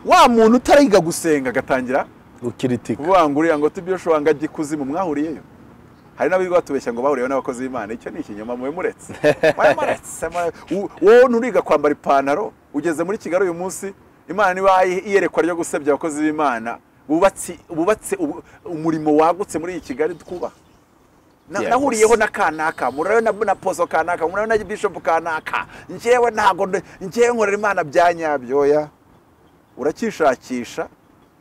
wa muntu utariga gusenga agatangira gukiritika kuvuga ngo uriya ngo tubyoshobora ngo ajye ikuzimu mwahuriyeyo hari n'abirwa batubeshya ngo bahuriyeho n'abakozi b'imana icyo ni ikinyoma mube muretse mube muretse mu- wowe nturiga kwambara ipantaro ugeze muri kigali uyu munsi imana niba iyerekwa ryo gusebya abakozi b'imana bubatse bubatse ubu- umurimo wagutse muri iyi kigali twubaha Na- Yeah, nahuriyeho gusa. na kanaka murayo na, na pozo kanaka murayo na bishop kanaka njyewe ntago nde- njyewe nkorera imana bya nyabyoya urakishakisha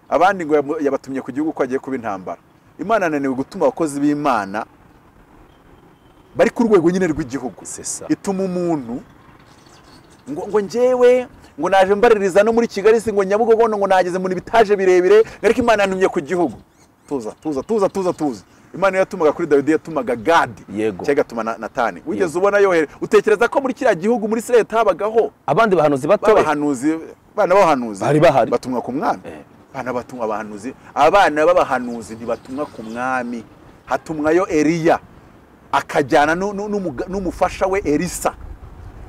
abandi ngo yamu- yabatumye ku gihugu ko agiye kuba intambara imana ananiwe gutuma abakozi b'imana bari ku rwego nyine rw'igihugu sesa ituma umuntu ngo, ngo njyewe ngo naje mbaririza no muri kigali si ngo nyabugogo ngo nageze mu bitaje birebire ngo ariko imana yantumye ku gihugu tuza tuza tuza tuza tuza imana iyo yatumaga kuri dawidi yatumaga gadi Yego. cyangwa igatuma na natani wigeze ubona yohere utekereza ko muri kiriya gihugu muri israel habagaho abandi bahanuzi batoya b'abahanuzi bana b'abahanuzi Bari bahari. batumwa ku mwami Eh. abana batumwa abahanuzi abana b'abahanuzi ntibatumwa ku mwami hatumwayo eliya akajyana nu- nu- n'umuga- n'umufasha we elisa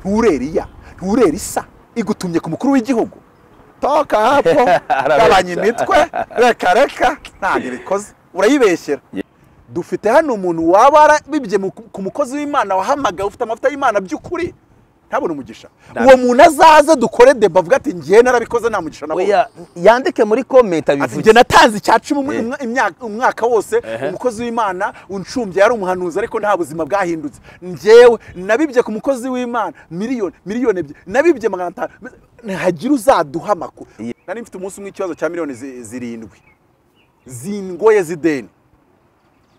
nture eliya nture elisa igutumye ku mukuru w'igihugu toka hapo Arabeshya. gabanya imitwe reka reka ntabwo ibikoze urayibeshyera dufite hano umuntu waba warabibye mu- ku mukozi w'imana wahamagaye ufite amavuta y'imana by'ukuri ntabone umugisha Nta- uwo muntu azaze dukore deba avuga ati ngewe narabikoze nta mugisha nabonye oya yandike muri komenti ati abivuge njye natanze icya cumi umwe- Eh. umwa- imyaka- umwaka wose Ehe. umukozi w'imana uncumbye yari umuhanuzi ariko nta buzima bwahindutse njyewe nabibye ku mukozi w'imana miliyoni miliyoni ebyiri nabibye magana atanu ntihagire uzaduha amakuru Ye- nari mfite umunsi umwe ikibazo cya miliyoni zi- zirindwi zingoye z'ideni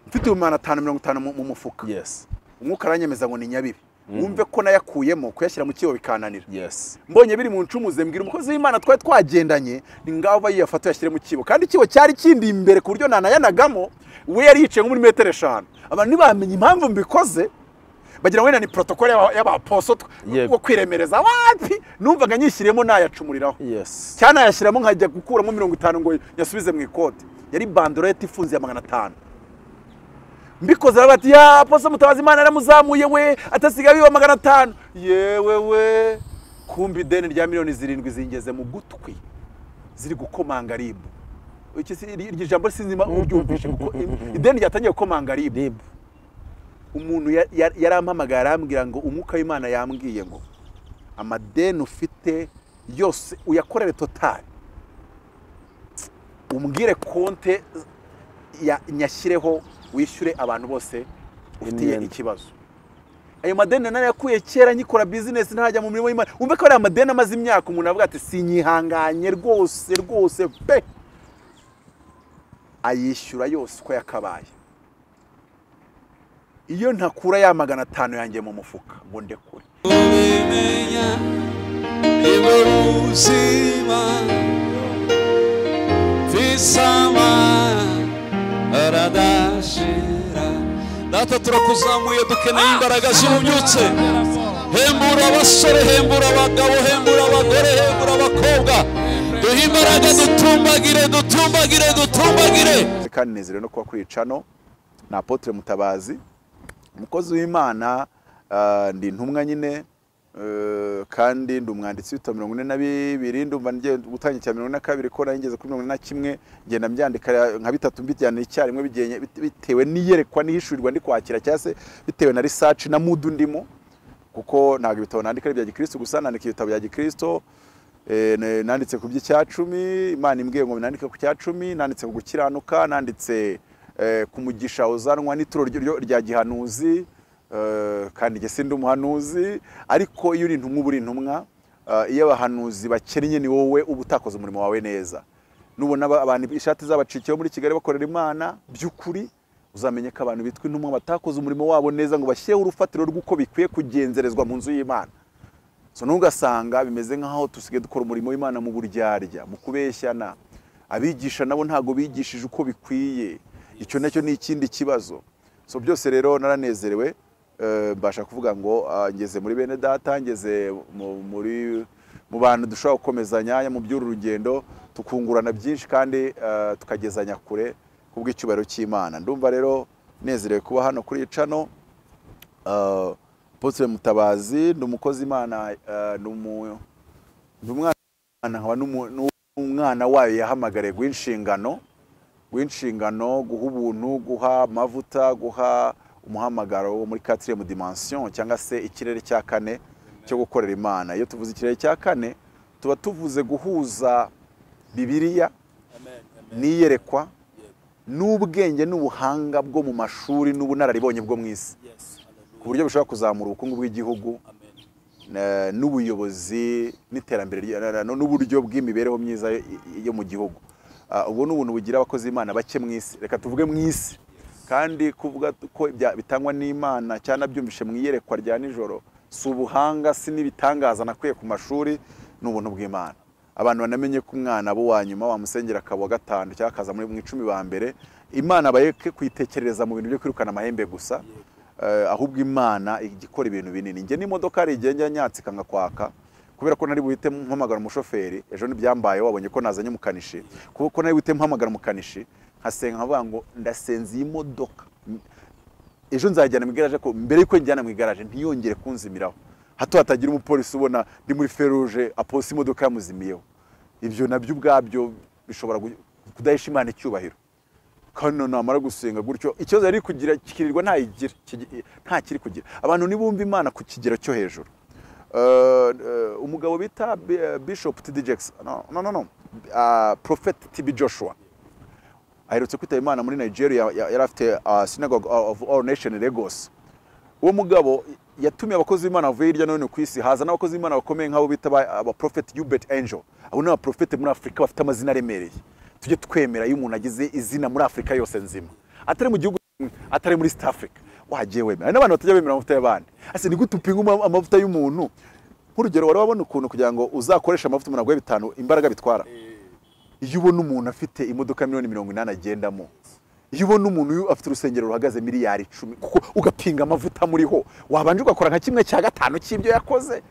mfite magana atanu mirongo itanu mu mu mufuka yes umwuka aranyemeza ngo ni nyabibi wumve ko nayakuyemo kuyashyira mu kibo bikananira yes mbonye biri mu ncumuze mbwira umukozi w'imana twari twagendanye ni ngaho aba yiyafata yashyire mu kibo kandi ikibo cyari kindi imbere ku buryo nanayanagamo we yari yicaye nko muri metero eshanu abantu ntibamenye impamvu mbikoze bagira ngo wenda ni protokole y'aba- y'abaposo tw- Yego. wo kwiremereza wapi numvaga nyishyiriyemo nayacumuriraho yes cyanayashyiramo nkajya gukuramo mirongo itanu ngo yasubize mu ikote yari bandorete ifunze ya magana atanu mbikoze aravuga ati ya poso mutabazi imana yaramuzamuye we atasigaye biba magana atanu yewe we kumva ideni rya miliyoni zirindwi zingeze mu gutwi ziri gukomanga ribu Iki si- iri iri jambo sinzima uryumvishe kuko ideni ryatangiye gukomanga ribu rib umuntu ya- ya- yarampamagaye arambwira ngo umwuka w'imana yambwiye ngo amadeni ufite yose uyakorere totari umbwire konte ya- nyashyireho wishyure abantu bose ufitiye Imyenda. ikibazo ayo madeni narayakuye kera nkikora bizinesi ntajya mu mirimo y'imana wumve ko ari amadeni amaze imyaka umuntu avuga ati sinyihanganye rwose rwose pe ayishyura yose uko yakabaye iyo ntakura ya magana atanu yanjye mu mufuka ngo ndekure ubimenya ibyo ubuzima bisama aradashira data turakuzamuye dukeneye imbaraga zihunyutse hembura abasore hembura abagabo hembura abagore hembura abakobwa duhe imbaraga dutumbagire dutumbagire dutumbagire kandi nezerewe no kuba kuri iyi cano ni apotre mutabazi umukozi w'imana ah, ndi intumwa nyine eh, kandi ndi umwanditsi w'ibitabo mirongo ine na bibiri ndumva ngiye gutangira icya mirongo ine na kabiri ko nageze kuri mirongo ine na kimwe ngenda mbyandika nka bitatu mbijyana icyarimwe bigenye- bit- bitewe n'iyerekwa n'ihishurirwa ndi kwakira cyangwa se bitewe na research na mudu ndimo kuko ntabwo ibitabo nandika ari ibya gikristo gusa nandika ibitabo bya gikristo Eh, ne- nanditse ku by'icyacumi imana imbwiye ngo nandike ku cyacumi nanditse ku gukiranuka nanditse eh, ku mugisha uzanwa n'ituro ryo- rya gihanuzi eh, kandi jye sindi umuhanuzi ariko iyo uri intumwa uba uri intumwa eh, iyo abahanuzi bakennye ni wowe uba utakoze umurimo wawe neza nubona aba- abantu ishati zabacikiyeho muri kigali bakorera imana by'ukuri uzamenye ko abantu bitwa intumwa batakoze umurimo wabo neza ngo bashyireho urufatiro rw'uko bikwiye kugenzerezwa mu nzu y'imana so ntugasanga bimeze nk'aho dusigaye dukora umurimo w'imana mu buryarya mu kubeshyana abigisha nabo ntabwo bigishije uko bikwiye icyo nacyo ni ikindi kibazo so byose rero naranezerewe eh, mbasha kuvuga ngo ah, ngeze muri bene data ngeze mu- muri mu bantu dushobora gukomezanya mu by'uru rugendo tukungurana byinshi kandi eh, tukagezanya kure kubw'icyubahiro cy'imana ndumva rero nezerewe kuba hano kuri iyi cano Uh, Apotre Mutabazi ni umukozi Imana uh, ni umu- ni umwana nkaba n'umu- n'u- umwana wayo yahamagariye guha guhinshingano guha ubuntu guha amavuta guha umuhamagaro wo muri katiriyemu dimansiyo cyangwa se ikirere cya kane cyo gukorera imana iyo tuvuze ikirere cya kane tuba tuvuze guhuza bibiriya n'iyerekwa n'ubwenge n'ubuhanga bwo mu mashuri n'ubunararibonye bwo mu isi ku buryo bushobora kuzamura ubukungu bw'igihugu eh, n'ubuyobozi n'iterambere rya- na- na- n'uburyo bw'imibereho myiza yo- yo mu gihugu Ah, ubwo ni ubuntu bugira abakozi b'imana bake mu isi reka tuvuge mu isi kandi kuvuga ko ibya- bitangwa n'imana cyangwa byumvishe mu iyerekwa rya nijoro si ubuhanga si n'ibitangaza nakuye ku mashuri ni ubuntu bw'imana abantu banamenye ko umwana bo wa nyuma wamusengera akaba uwa gatanu cyangwa akaza muri mu icumi ba mbere imana bareke kuyitekerereza mu bintu byo kwirukana amahembe gusa eh, ahubwo imana ijya ikora ibintu binini njye n'imodoka hari igihe njya nyatsika ngakwaka kubera ko nari buhite mpamagara umushoferi ejo ntibyambaye wabonye ko nazanye umukanishi kuko nari buhite mpamagara umukanishi nkasenga nkavuga ngo ndasenze iyi modoka ejo nzajyana mu igaraje ko mbere y'uko njyana mu igaraje ntiyongere kunzimiraho hato hatagira umupolisi ubona ndi muri feruje aposa imodoka yamuzimiyeho ibyo nabyo ubwabyo bishobora gu- kudahesha imana icyubahiro kano namara gusenga gutyo ikibazo yari kugira kikirirwa ntayigira kigi- nta kiri kugira abantu ntibumva imana ku kigero cyo hejuru Eh, eh, umugabo bita Bi- eh, bishop td jackson no no no, no. Ah, prophet tb joshua aherutse kwitaba imana muri nigeria ya- yari afite ah, synagogue of all nation lagos uwo mugabo yatumiye abakozi b'imana bavuye hirya no hino ku isi haza n'abakozi b'imana bakomeye nk'abo bita aba- abaprofeti hubert angel abo ni abaprofeti muri afurika bafite amazina aremereye tujye twemera iyo umuntu agize izina muri afurika yose nzima atari mu gihugu kimwe, atari muri east africa wagiye wemera hari n'abantu batajya bemera amavuta y'abandi ase ni gute upima uma- amavuta y'umuntu nk'urugero wari wabona ukuntu kugira ngo uzakoreshe amavuta umuntu aguhe bitanu imbaraga bitwara iyo ubona umuntu afite imodoka miliyoni mirongo inani agendamo iyo ubona umuntu uyu afite urusengero ruhagaze miliyari icumi kuko ugapinga amavuta amuriho wabanje ugakora nka kimwe cya gatanu cy'ibyo yakoze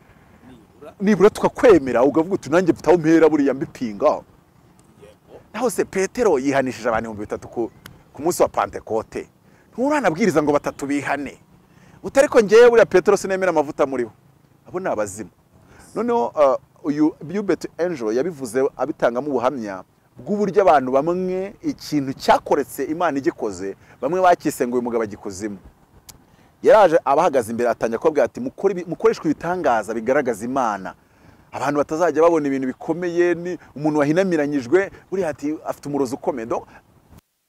nibura tukakwemera ukavuga uti nanjye mfite aho mpera buriya mbipinga naho se petero yihanishije abantu ibihumbi bitatu ku, ku munsi wa pantekote nturanabwiriza ngo batatu bihane utari ko ngewe buriya petero sinemera amavuta muriho abo ni abazimu noneho uh, uyu bubet angel yabivuze abitangamo ubuhamya bw'uburyo abantu bamwe ikintu cyakoretse imana igikoze bamwe bakise ngo uyu mugabo agikuzimu yaraje abahagaze imbere atangira kubabwira ati "Mukore ibi- mukoreshwe ibitangaza bigaragaza imana abantu batazajya babona ibintu bikomeye ni umuntu wahinamiranyijwe buriya ati afite umurozi ukomeye Donc,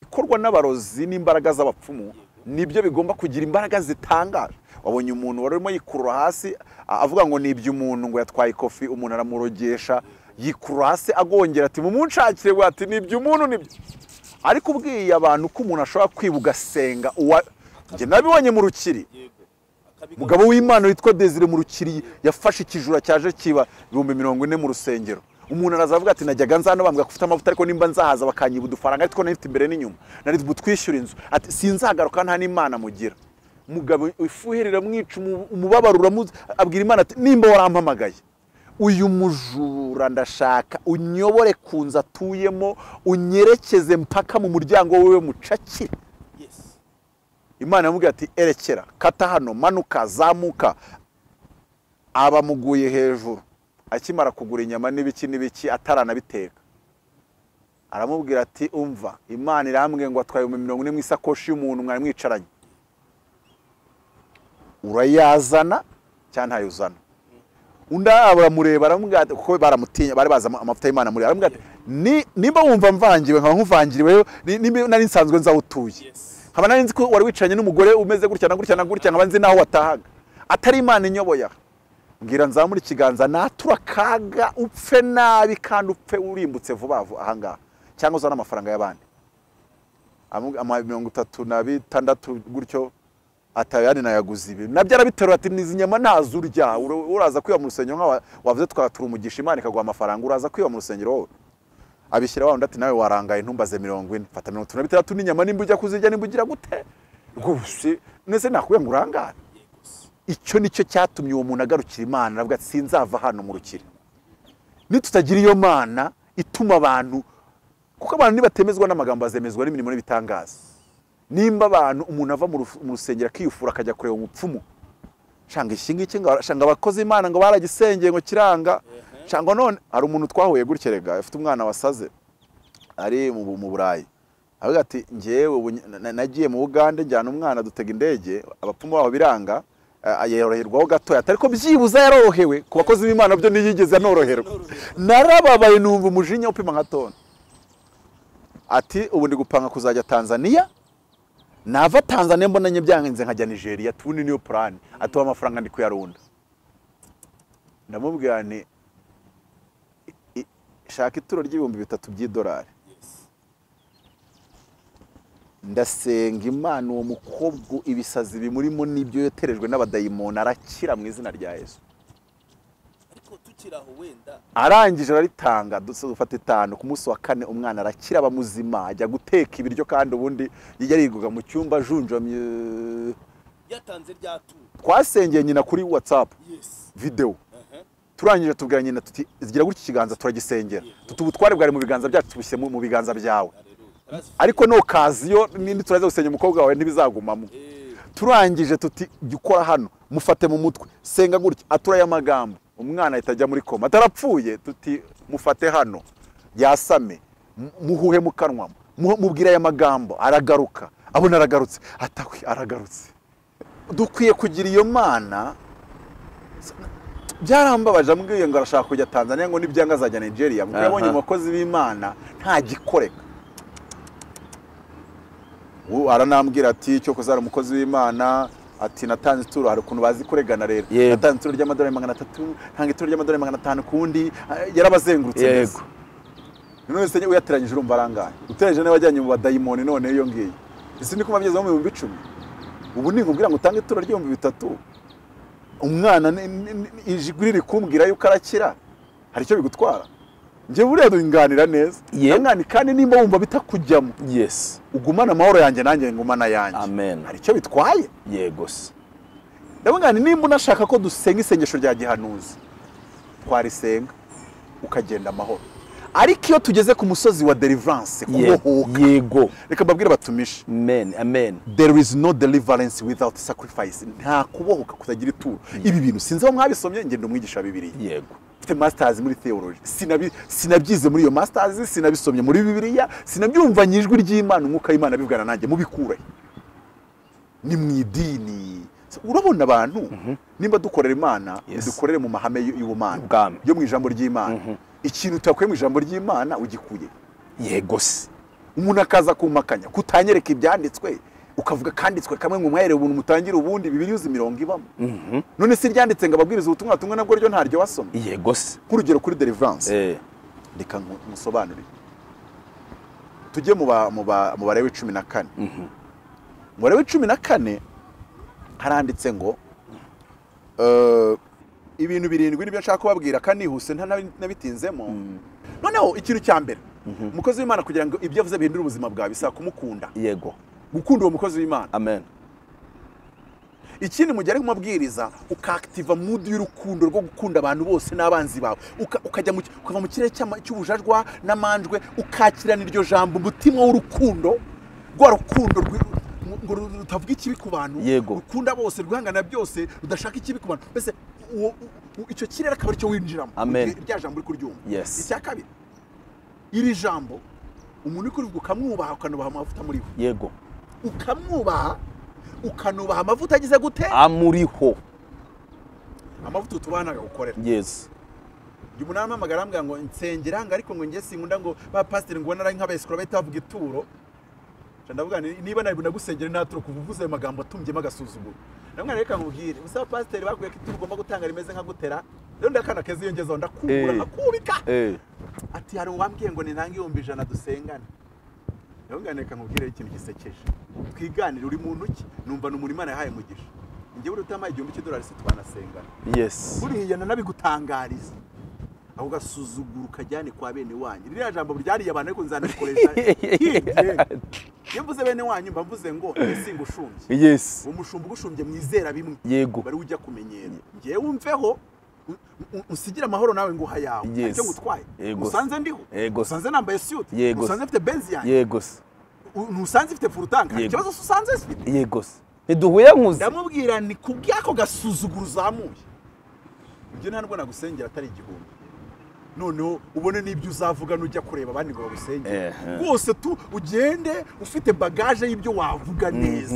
ikorwa n'abarozi n'imbaraga z'abapfumu nibyo bigomba kugira imbaraga zitangaje wabonye umuntu wari urimo yikurura hasi a- avuga ngo nibye umuntu ngo yatwaye ikofi umuntu aramurogesha yikurura hasi agongera ati mumunshakire ngo ati nibye umuntu nibye ariko ubwiye abantu ko umuntu ashobora kwiba ugasenga uwa njye nabibonye mu rukiri umugabo w'imana witwa desire mu rukiri yafashe ikijura cyaje kiba ibihumbi mirongo ine mu rusengero umuntu araza avuga ati najyaga nza hano bambwira ko ufite amavuta ariko nimba nzahaza bakanyiba udufaranga ariko nari mfite imbere n'inyuma nari butwishyura inzu ati sinzagaruka nta n'imana mugira umugabo ifuherera mwica umu- umubabaro uramu- abwira imana ati nimba warampamagaye uyu mujura ndashaka unyobore ku nzu atuyemo unyerekeze mpaka mu muryango wiwe mucakire imana yamubwira ati erekera kata hano manuka zamuka abamuguye hejuru akimara kugura inyama n'ibiki n'ibiki ataranabiteka aramubwira ati umva imana irambwiye ngo atwaye ibihumbi mirongo ine mu isakoshi y'umuntu mwari mwicaranye urayazana cyangwa ntayuzana undi aramureba aramubwira ati kuko baramutinya bari bazi ama- amavuta y'imana muri aramubwira ati "Ni- nimba wumva mvangiwe nkaba nkumvangiriwe ni- nimba nari nsanzwe nzaho utuye nkaba nari nzi ko wari wicaranye n'umugore umeze gutya na gutya na gutya nkaba nzi n'aho watahaga atari imana inyoboye aha. mbwira nzamura ikiganza natura akaga upfe nabi kandi upfe urimbutse vuba vuba ahangaha cyangwa uzane amafaranga y'abandi Amu- ama mirongo itatu na bitandatu gutyo atayandi nayaguze ibi nabyo arabiterura ati nizi nyama ntazo urya Ura- uraza kwiba mu rusengero nka wavuze twatura umugisha imana ikaguha amafaranga uraza kwiba mu rusengero wowe abishyira wa undi ati nawe warangaye ntumbaze mirongo ine fata mirongo itatu na bitandatu n'inyama nimba ujya kuzirya nimba ugira gute rwose nese nakubwiye ngo urangare icyo ni cyo cyatumye uwo muntu agarukira imana aravuga ati sinzava hano mu rukiri nitutagira iyo mana ituma abantu kuko abantu nibatemezwa n'amagambo bazemezwa n'imirimo n'ibitangaza nimba abantu umuntu ava mu ruf- mu rusengero akiyufura akajya kureba umupfumu shanga iki ngiki ngo- shanga abakozi imana ngo baragisengeye ngo kiranga cyangwa none hari umuntu twahuye gutya rega afite umwana wasaze ari mu mu burayi aravuga ati ngewe ubu ny- na- nagiye mu bugande njyana umwana dutega indege abapfumu baho biranga eh, yoroherwaho gatoya atari ko byibuza yarorohewe ku bakozi b'imana byo ntiyigeze anoroherwa narababaye numva umujinya upima nka toni ati ubu ndi gupanga kuzajya tanzania nava tanzania mbonanye byangenze nkajya nigeria tubuni niyo purani atuha amafaranga ndi kuyarunda ndamubwira nti "I- i- shaka ituro ry'ibihumbi bitatu by'idolari ndasenga imana uwo mukobwa ibisazi bimurimo n'ibyo yoterejwe n'abadayimoni arakira mu izina rya yesu ariko tukiri aho wenda arangije araritanga duse dufata itanu ku munsi wa kane umwana arakira aba muzima ajya guteka ibiryo kandi ubundi yarirwaga mu cyumba ajunjamye yatanze rya turu twasengeye nyina kuri watsapu yesi videwo turangije tubwira nyina tuti gira gutya ikiganza turagisengera tuti ubutware bwari mu biganza byacu tubushyire mu- mu biganza byawe ariko nukaziyo nindi turaza gusenya umukobwa wawe ntibizagumamo turangije tuti jya ukora hano mufate mu mutwe senga gutya atura aya magambo umwana ahita ajya muri koma atarapfuye tuti mufate hano yasame mu- muhuhe mu kanwa mu- mubwire aya magambo aragaruka abona aragarutse atakwe aragarutse dukwiye kugira iyo mana byarambabaje ambwiye ngo arashaka kujya tanzania ngo nibyanga azajya nigeria kuko yabonye Aha. mu bakozi b'imana nta gikoreka ubu aranambwira ati cyo kuzara umukozi w'imana ati natanze ituro hari ukuntu bazi kuregana rero Yego. natanze ituro ry'amadolari magana atatu ntanga ituro ry'amadolari magana atanu kundi ah, yarabazengurutse neza Yego. none se uyateranyije urumva arangaye uteranyije nawe wajyanye mu badayimoni none iyo ngiyo isi ni kuba mu bihumbi icumi ubu ni nkubwira ngo utange ituro ry'ibihumbi bitatu umwana ni- ni- ni- ijwi riri kumbwira yuko arakira hari icyo bigutwara njye buriya dunganira neza Yego. Mwana, kandi nimba wumva bitakujyamo yesi ugumane amahoro yanjye nanjye ngumana yanjye Amen. hari icyo bitwaye yego se ndavuga nti nimba unashaka ko dusenga isengesho rya gihanuzi twarisenga ukagenda amahoro ariko iyo tugeze ku musozi wa deliverance Ye- kubohoka yego reka mbabwire batumishe amen amen there is no deliverance without sacrifice nta kubohoka kutagira ituro ibi bintu sinzi aho mwabisomye ngenda umwigisha wa bibiliya yego mfite masters muri theology Sinabi- sinabyize muri iyo masters sinabisomye muri bibiliya sinabyumvanye ijwi ry'imana umwuka w'imana bivugana nanjye mubikure ni mu idini urabona abantu nimba dukorera imana Yes. dukorere mu mahame y- y'ubumana Ubwami. yo mu ijambo ry'imana ikintu utakuye mu ijambo ry'imana ugikuye yego se umuntu akaza kumpakanya kutanyereka ibyanditswe ukavuga akanditswe kamwe ngo umwere ubuntu mutangire ubundi bibiri uzi mirongo ibamo none se ryanditse ngo ababwiriza ubutumwa tumwe nabwo ryo ntaryo wasoma yego se nk'urugero kuri deliverance Eh, reka nku- nkusobanurire tujye mu ba- mu ba- mu barewe cumi na kane mu barewe cumi na kane haranditse ngo eh, ibintu birindwi nibyo nshaka kubabwira kanihuse nta nabi- nabitinzemo noneho ikintu cya mbere umukozi w'imana kugira ngo ibyo avuze bihindure ubuzima bwawe bisaba kumukunda yego gukunda uwo mukozi w'imana amen ikindi mu gihe ari kumabwiriza ukakitiva mudu y'urukundo rwo gukunda abantu bose n'abanzi bawe Uka- ukajya mu ukava mu kirere cy'ama- cy'ubujajwa n'amanjwe ukakirana iryo jambo umutima w'urukundo rwa rukundo rwi- ngo ru- rutavuga ikibi ku bantu Yego. rukunda bose rwihangana byose rudashaka ikibi ku bantu mbese uwo- u- icyo kirere akaba aricyo winjiramo Amen. Mu gihe rya jambo uri kuryumva Yes. icya kabiri iri jambo umuntu uri kurivuga ukamwubaha ukanubaha amavuta muri we yego ukamwubaha ukanubaha amavuta agize gute amuriho amavuta tubanaga gukorera yesi igihe umuntu arampamagara arambwira ngo nsengera ngo ariko ngo njye sinkunda ngo ba pasiteri ngo ubone ari nk'abesikora bahita bavuga ituro Nca ndavuga nti, niba nawe nagusengera nta turo kuva uvuze ayo magambo atumbyemo agasuzuguro ndamwana reka nkubwire ubusa ba pasiteri bakwiye ko ituro ugomba gutanga rimeze nka gutera rero ndakana keza iyo ngezeho ndakubura Eh. nkakubika Eh, ati hari uwambwiye ngo ninange ibihumbi ijana dusengane ndabungane reka nkubwire ikintu gisekeje twiganire uri muntu ki numva ni umurimo Imana yahaye umugisha njye buriya utamaye igihumbi cy'idolari se twanasengana yesi buriya nanabigutangariza aho gasuzuguro kajyane kwa bene wanyu ririya jambo ryariye abantu ariko nzanarikoresha hirye iyo mvuze bene wanyu mba mvuze ngo nsinga ushumbye yesi uwo mushumba ugushumbye mwizera bimwe Yego. bari ujya kumenyera ngewe umveho un- un- unsigire amahoro nawe ngo hayawe Yes. icyo ngutwaye Yego. usanze ndiho Yego. usanze nambaye siyuti Yego. usanze mfite benzi yanjye yego se U- ntusanze ifite furutanga Yego. ikibazo se usanze zifite yego se ntiduhuye nkuze ndamubwira ni ku bw'ako gasuzuguro uzamuye ibyo nta nubwo nagusengera atari igihumbi noneho ubone n'ibyo uzavuga n'ujya kureba abandi ngo bagusenge Ehe. rwose tu ugende ufite bagaje y'ibyo wavuga neza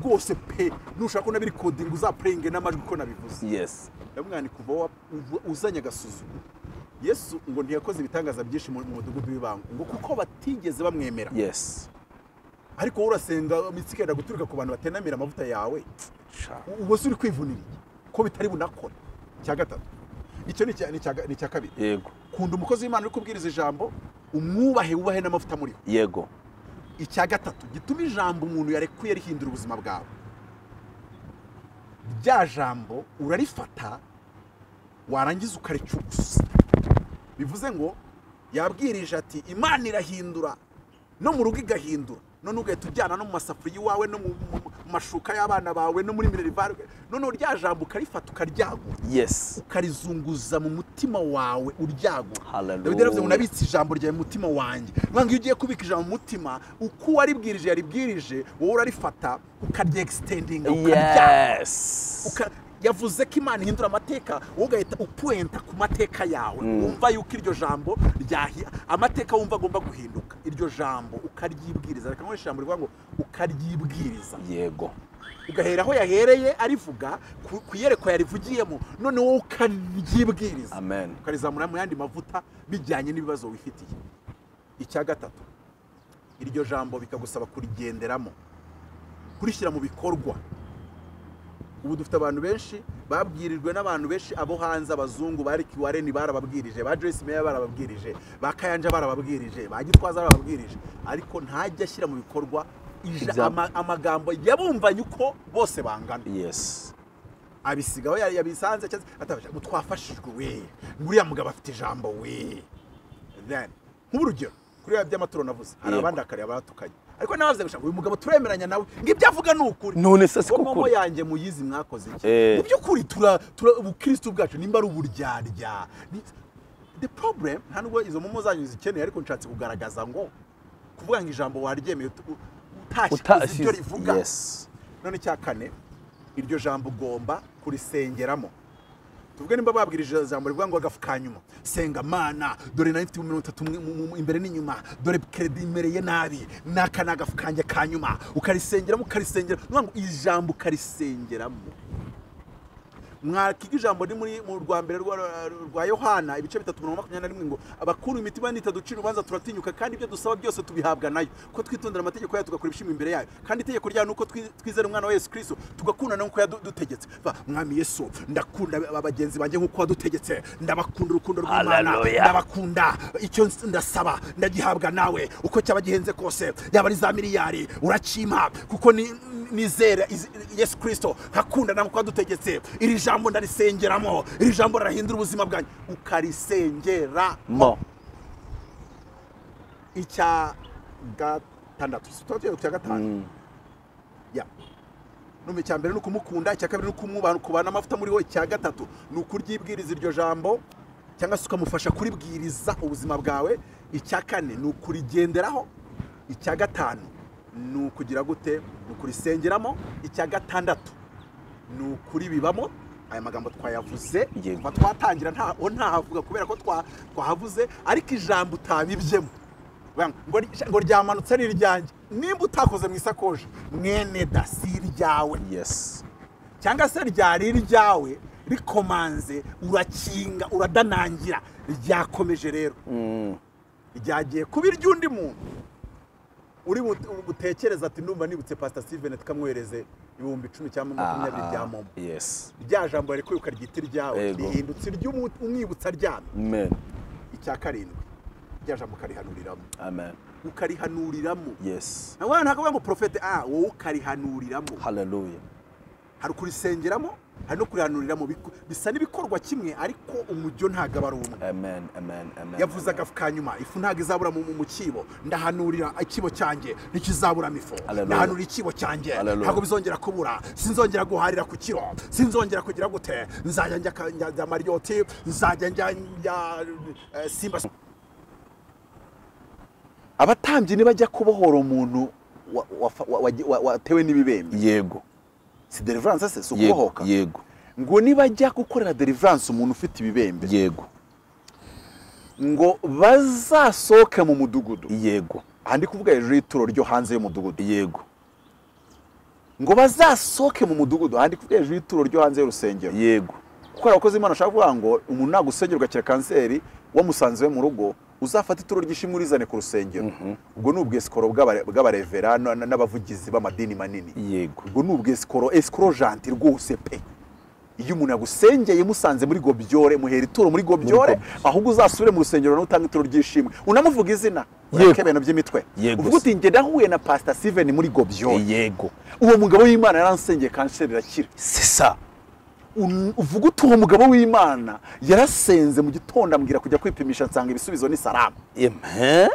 rwose pe nushaka ko nabiri kodinga uzapurenge n'amajwi uko nabivuze yesi ndamwana kuva wa- uva- uzanye agasuzuguro yesu ngo ntiyakoze ibitangaza byinshi mu mu mudugudu w'ibanga ngo kuko batigeze bamwemera yesi ariko wowe urasenga imitsi ikenda guturuka ku bantu batenamira amavuta yawe u- ubwo se uri kwivuniriye ko bitari bunakora icya gatatu icyo ni icya- ni icya- ni icya kabiri yego kunda umukozi w'imana uri kubwiriza ijambo umwubahe wubahe n'amavuta amuriho yego icya gatatu gituma ijambo umuntu yarekuye rihindura ubuzima bwawe rya jambo urarifata warangiza ukaricugusa bivuze ngo yabwirije ati imana irahindura no mu rugo igahindura none ugahita ujyana no mu masafuriya iwawe no mu mu- mu mashuka y'abana bawe no muri minerivare noneho rya jambo ukarifata ukaryagura yesi ukarizunguza mu mutima wawe uryagura Hallelujah. dawidi yaravuze ngo nabitse ijambo ryawe mu mutima wanjye niyo iyo ugiye kubika ijambo mu mutima uko waribwirije yaribwirije wowe urarifata ukaryegisitendinga yesi yavuze ko imana ihindura amateka wowe ugahita upuwenta ku mateka yawe wumva yuko iryo jambo ryahi- amateka wumva agomba guhinduka iryo jambo ukaryibwiriza reka nkoresha ijambo rivuga ngo ukaryibwiriza yego ugahera aho yahereye arivuga ku- ku iyerekwa yarivugiyemo none wowe ukaryibwiriza amen ukarizamura mu yandi mavuta bijyanye n'ibibazo wifitiye icya gatatu iryo jambo bikagusaba kurigenderamo kurishyira mu bikorwa ubu dufite abantu benshi babwirijwe n'abantu benshi abo hanze abazungu ba Rick Warren barababwirije ba Joyce Meyer barababwirije ba Kayanja barababwirije ba Gitwaza barababwirije ariko ntajya ashyira mu bikorwa ija- Ibya- ama- amagambo yabumvanye uko bose bangana yesi abisiga aho yari yabisanze cyangwa atabasha ngo twafashijwe we nguriya mugabo afite ijambo we then nk'urugero kuri ya by'amaturo navuze hari Yego. abandi akareba baratukanye ariko nawe bavuze gushaka uyu mugabo turemeranya nawe ngo ibyo avuga ni ukuri None se si Ngo ko momo ukuri? yanjye muyizi mwakoze iki Eh. mu by'ukuri tura tura- ubukristo bwacu nimba ari uburyarya ni- the problem nta nubwo izo momo zanyu zikeneye ariko nshatse kugaragaza ngo kuvuga ngo ijambo waryemeye utu- utashye kuzi ibyo rivuga yesi none icya kane iryo jambo ugomba kurisengeramo tuvuge nimba babwirije ijambo rivuga ngo agafu ka nyuma senga mana dore nari mfite mirongo itatu mu- mu- mu- imbere n'inyuma dore keredi imereye nabi n'aka ni agafu kanjye ka nyuma ukarisengeramo ukarisengera ni ukuvuga ngo ijambo ukarisengeramo mwakiga ijambo riri muri mu rwa mbere rwa- rwa yohana ibice bitatu mirongo makumyabiri na rimwe ngo abakuru imitima nita ducira urubanza turatinyuka kandi ibyo dusaba byose tubihabwa nayo ko twitondera amategeko yayo tugakora ibishimwa imbere yayo kandi itegeko ryayo ni uko twi- twizera umwana wa yesu kirisito tugakunda nuko yadutegetse mwami yesu ndakunda ba- bagenzi banjye nk'uko wadutegetse ndabakunda urukundo rw'imana Hallelujah. ndabakunda icyo ns- ndasaba ndagihabwa nawe uko cyaba gihenze kose yaba ari za miliyari uracimpa kuko ni- nizera izi- yesu kirisito nkakunda nawe uko wadutegetse iri jambo ndarisengeramo iri jambo rirahindura ubuzima bwanjye ukarisengera mo icya gatandatu si tuba icya gatanu ya numva icya mbere ni ukumukunda icya kabiri ni ukumwubaha kubana amavuta muriho icya gatatu ni ukuryibwiriza iryo jambo cyangwa se ukamufasha kuribwiriza ubuzima bwawe icya kane ni ukurigenderaho icya gatanu ni ukugira gute ni ukurisengeramo icya gatandatu ni ukuribibamo aya magambo twayavuze Yego. kuva twatangira ntaho ntahavuga kubera ko twa- twahavuze ariko ijambo utabibyemo Bang, ngo ry- ngo ryamanutse ari iryanjye nimba utakoze mu isakoshi mwene da si iryawe yesi cyangwa se ryari iryawe rikomanze urakinga uradanangira ryakomeje rero ryagiye kuba iry'undi muntu uri bu- butekereza ati ndumva nibutse pasita sivene tukamwohereze ibihumbi icumi cyangwa makumyabiri bya momo yesi rya jambo yarekuye ukaryita iryawe Yego. rihindutse iry'umwibutsa aryamye amen icya karindwi rya jambo ukarihanuriramo amen ukarihanuriramo yesi nawe ntabwo ngo porofete a wowe ukarihanuriramo haleluya hari ukurisengeramo hari no kurihanuriramo biku- bisa n'ibikorwa kimwe ariko umujyo ntabwo aba ari umwe amen amen amen yavuze amen. agafu ka nyuma ifu ntabwo izabura mu mu kibo ndahanurira ikibo cyanjye ntikizaburamo ifu Hallelujah. ndahanura ikibo cyanjye Hallelujah. ntabwo bizongera kubura sinzongera guharira ku kiro sinzongera kugira gute nzajya njya ka- njya njya mariyoti nzajya njya njya eh, simba abatambyi nibajya kubohora umuntu wa- wafa- wa- wa- wa- watewe n'ibibembe yego si deliverance se si yego ukubohoka yego ngo nibajya gukorera deliverance umuntu ufite ibibembe yego ngo bazasohoke mu mudugudu yego aha ndi kuvuga hejuru y'ituro ryo hanze y'umudugudu yego ngo bazasohoke mu mudugudu aha ndi kuvuga hejuru y'ituro ryo hanze y'urusengero yego kuko hari abakozi b'imana bashaka kuvuga ngo umuntu nagusengerwa akira kanseri wamusanze iwe mu rugo uzafata ituro ry'ishimwe urizane ku rusengero ubwo ni ubwesikoro bw'abare- bw'abarevera n- n- n'abavugizi b'amadini manini yego ubwo ni ubwesikoro esikoro janti rwose pe iyo umuntu yagusengeye musanze muri gobyore muhera ituro muri gobyore ahubwo uzasubire mu rusengero n'utanga ituro ry'ishimwe unamuvuga izina Yego. ureke ibintu by'imitwe Yego uvuga se. uti njye nahuye na pasita siveni muri gobyore yego uwo mugabo w'imana yaransengeye kanseri irakira c'est ça Un- uvuga uti uwo mugabo w'imana yarasenze mu gitondo ambwira kujya kwipimisha nsanga ibisubizo ni salama amen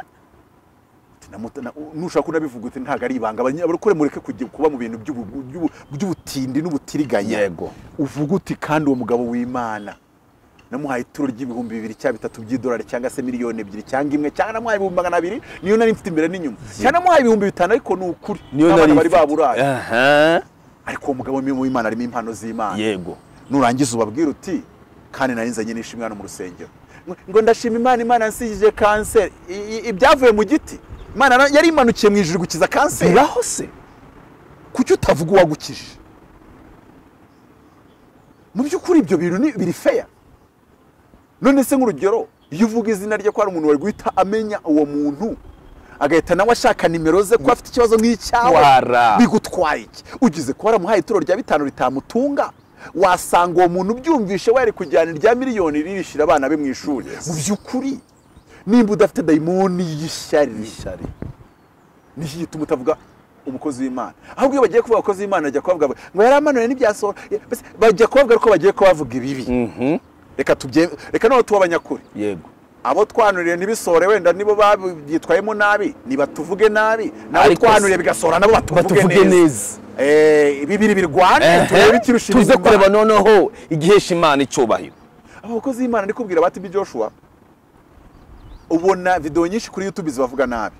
Ati, namuta- na- nushaka kunabivuga uti ntabwo ari ibanga Abanye- abarokore mureke kujya kuba mu bintu by'ubu- by'ubu- by'ubutindi n'ubutiriganya yego uvuga uti kandi uwo mugabo w'imana namuhaye ituro ry'ibihumbi bibiri cyangwa bitatu by'idolari cyangwa se miliyoni ebyiri cyangwa imwe cyangwa namuhaye ibihumbi magana abiri niyo nari mfite imbere n'inyuma cyangwa namuhaye ibihumbi bitanu ariko ni ukuri niyo n'abana nari bari baburaye aha ariko uwo mugabo niwe w'imana arimo impano z'imana yego nurangiza ubabwira uti kandi nari nzanye n'ishimwe hano mu rusengero Ngo- ngo ndashima imana imana yansigije kanseri I- i- ibyavuye mu giti imana na- yari imanukiye mu ijuru gukiza kanseri biraho se kuki utavuga uwagukije mu by'ukuri ibyo bintu ni- biri feya none se nk'urugero iyo uvuga izina rye ko hari umuntu wari guhita amenya uwo muntu agahita nawe ashaka nimero ze ko afite ikibazo nk'icyawe Wara. bigutwaye iki ugize kuba waramuhaye ituro rya bitanu ritamutunga wasanga uwo muntu ubyumvishe wari kujyana irya miliyoni ririshira abana be mu ishuri mu by'ukuri nimba udafite dayimoni y'ishyari ishyari nicyo gituma utavuga umukozi w'imana ahubwo iyo bagiye kuvuga abakozi b'imana bajya kubavuga ngo ngo yaramanuye n'ibyasohora Mbese bajya kubavuga ko bagiye kubavuga ibibi reka tubye reka noneho tuba abanyakuri yego abo twanuriye ntibisohore wenda nibo babyitwayemo nabi ntibatuvuge nabi nabo Ariko twanuriye se- bigasohora nabo batuvuge batuvuge neza neza Eh, bibiri birwane turebe ikirusha tuze ibindi kureba Imana. noneho igihesha imana icyubahiro abo bakozi b'imana ndi kubwira bati Joshua ubona videwo nyinshi kuri youtube zibavuga nabi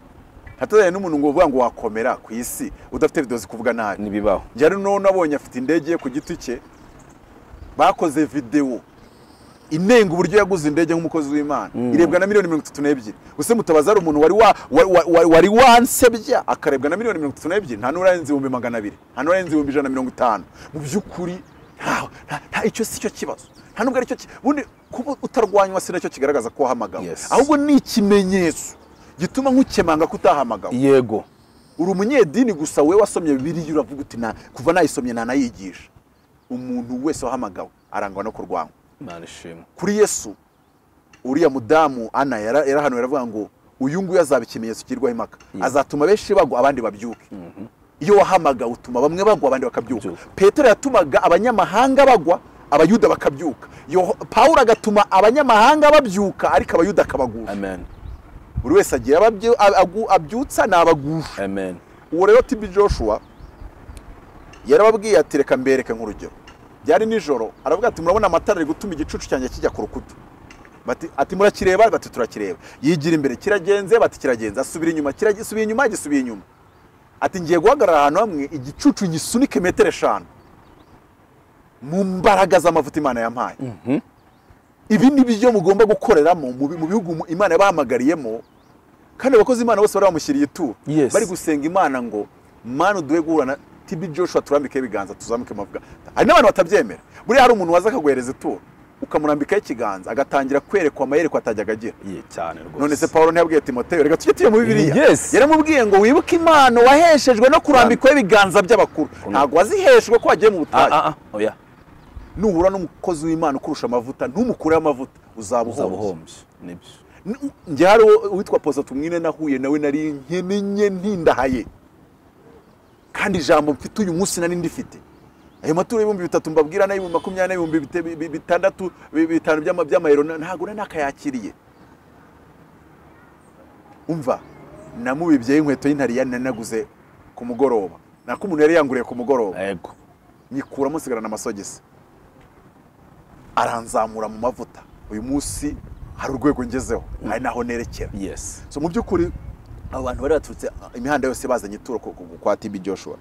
hatazanye n'umuntu ngo uvuga ngo wakomera ku isi udafite videwo zikuvuga nabi ntibibaho njyari n'uno abonye afite indege ye ku giti cye bakoze videwo inenga uburyo yaguze indege nk'umukozi w'imana irebwa na miliyoni mirongo itatu n'ebyiri gusa mutabaza hari umuntu wari wa- wa- wa- wa- wari wansebya akarebwa na miliyoni mirongo itatu n'ebyiri nta n'urarenze ibihumbi magana abiri nta n'urarenze ibihumbi ijana na mirongo itanu mu by'ukuri nta nta- nta- icyo si cyo kibazo nta nubwo aricyo ki- ubundi kuba utarwanywa si nacyo kigaragaza ko wahamagawe Yes. ahubwo ni ikimenyetso gituma nk'ukemanga ko utahamagawe yego uri umunyedini gusa wowe wasomye bibiliya uravuga uti "Na- kuva nayisomye ntanayigisha umuntu wese wahamagawe arangwa no kurwanywa imana ishimwe kuri yesu uriya mudamu ana yara- yarahanuye aravuga ngo uyu nguyu azaba ikimenyetso kigirwaho impaka azatuma benshi bagwa abandi babyuke iyo wahamagawe utuma bamwe bagwa abandi bakabyuka Babyuka. petero yatumaga abanyamahanga bagwa abayuda bakabyuka Yoh- pawulo agatuma abanyamahanga babyuka ariko abayuda akabagusha amen buri wese agira ababyu- abagu- abyutsa n'abagusha amen uwo rero tibi joshua yarababwiye ati reka mbereke nk'urugero byari nijoro aravuga ati murabona amatara ari gutuma igicucu cyanjye kijya ku rukuta Bati- ati murakireba bati turakireba yigira imbere kiragenze bati kiragenze asubira inyuma kirasubiye inyuma gisubiye inyuma ati ngiye guhagarara ahantu hamwe igicucu ngisunike metero eshanu mu mbaraga z'amavuta imana yampaye ibi ni byo mugomba gukoreramo mu bi- mu bihugu mu- imana yabahamagariyemo kandi abakozi imana bose bari bamushyiriye ituro Yes. bari gusenga imana ngo mana uduhe guhura na tibi joshua turambikeho ibiganza tuzamuke amavuga hari n'abantu batabyemera buriya hari umuntu waza akaguhereza ituro ukamurambikaho ikiganza agatangira kwerekwa amayerekwa atajyaga agira ye cyane rwose none se paul ntiyabwiye timoteyo reka tujye tuye mu bibiriya Yes. yaramubwiye ngo wibuke impano waheshejwe no kurambikwaho ibiganza by'abakuru ntabwo waziheshwe ko wagiye mu ah butayu ah ah oya nuhura n'umukozi w'imana ukurusha amavuta ntumukureho amavuta uzaba uhombye uzabuhombye nibyo N- njye hari uwo- uwitwa posatu mwine nahuye nawe nari nkenenye ntindahaye kandi ijambo mfite uyu munsi nari ndifite ayo maturo y'ibihumbi bitatu mbabwira n'ay'ibihumbi makumyabiri n'ibihumbi bite- bi- bi- bitandatu bi- bitanu by'ama- by'amayero na- ntabwo nari nakayakiriye umva namubibyeho inkweto y'intariya nari naguze ku mugoroba nako umuntu yari yanguriye ku mugoroba yego nyikuramo nsigarana amasogisi aranzamura mu mavuta uyu munsi hari urwego ngezeho hari n'aho nerekera yes so mu by'ukuri abo bantu bari baturutse imihanda yose bazanye ituro ku- ku- kwa tibi joshua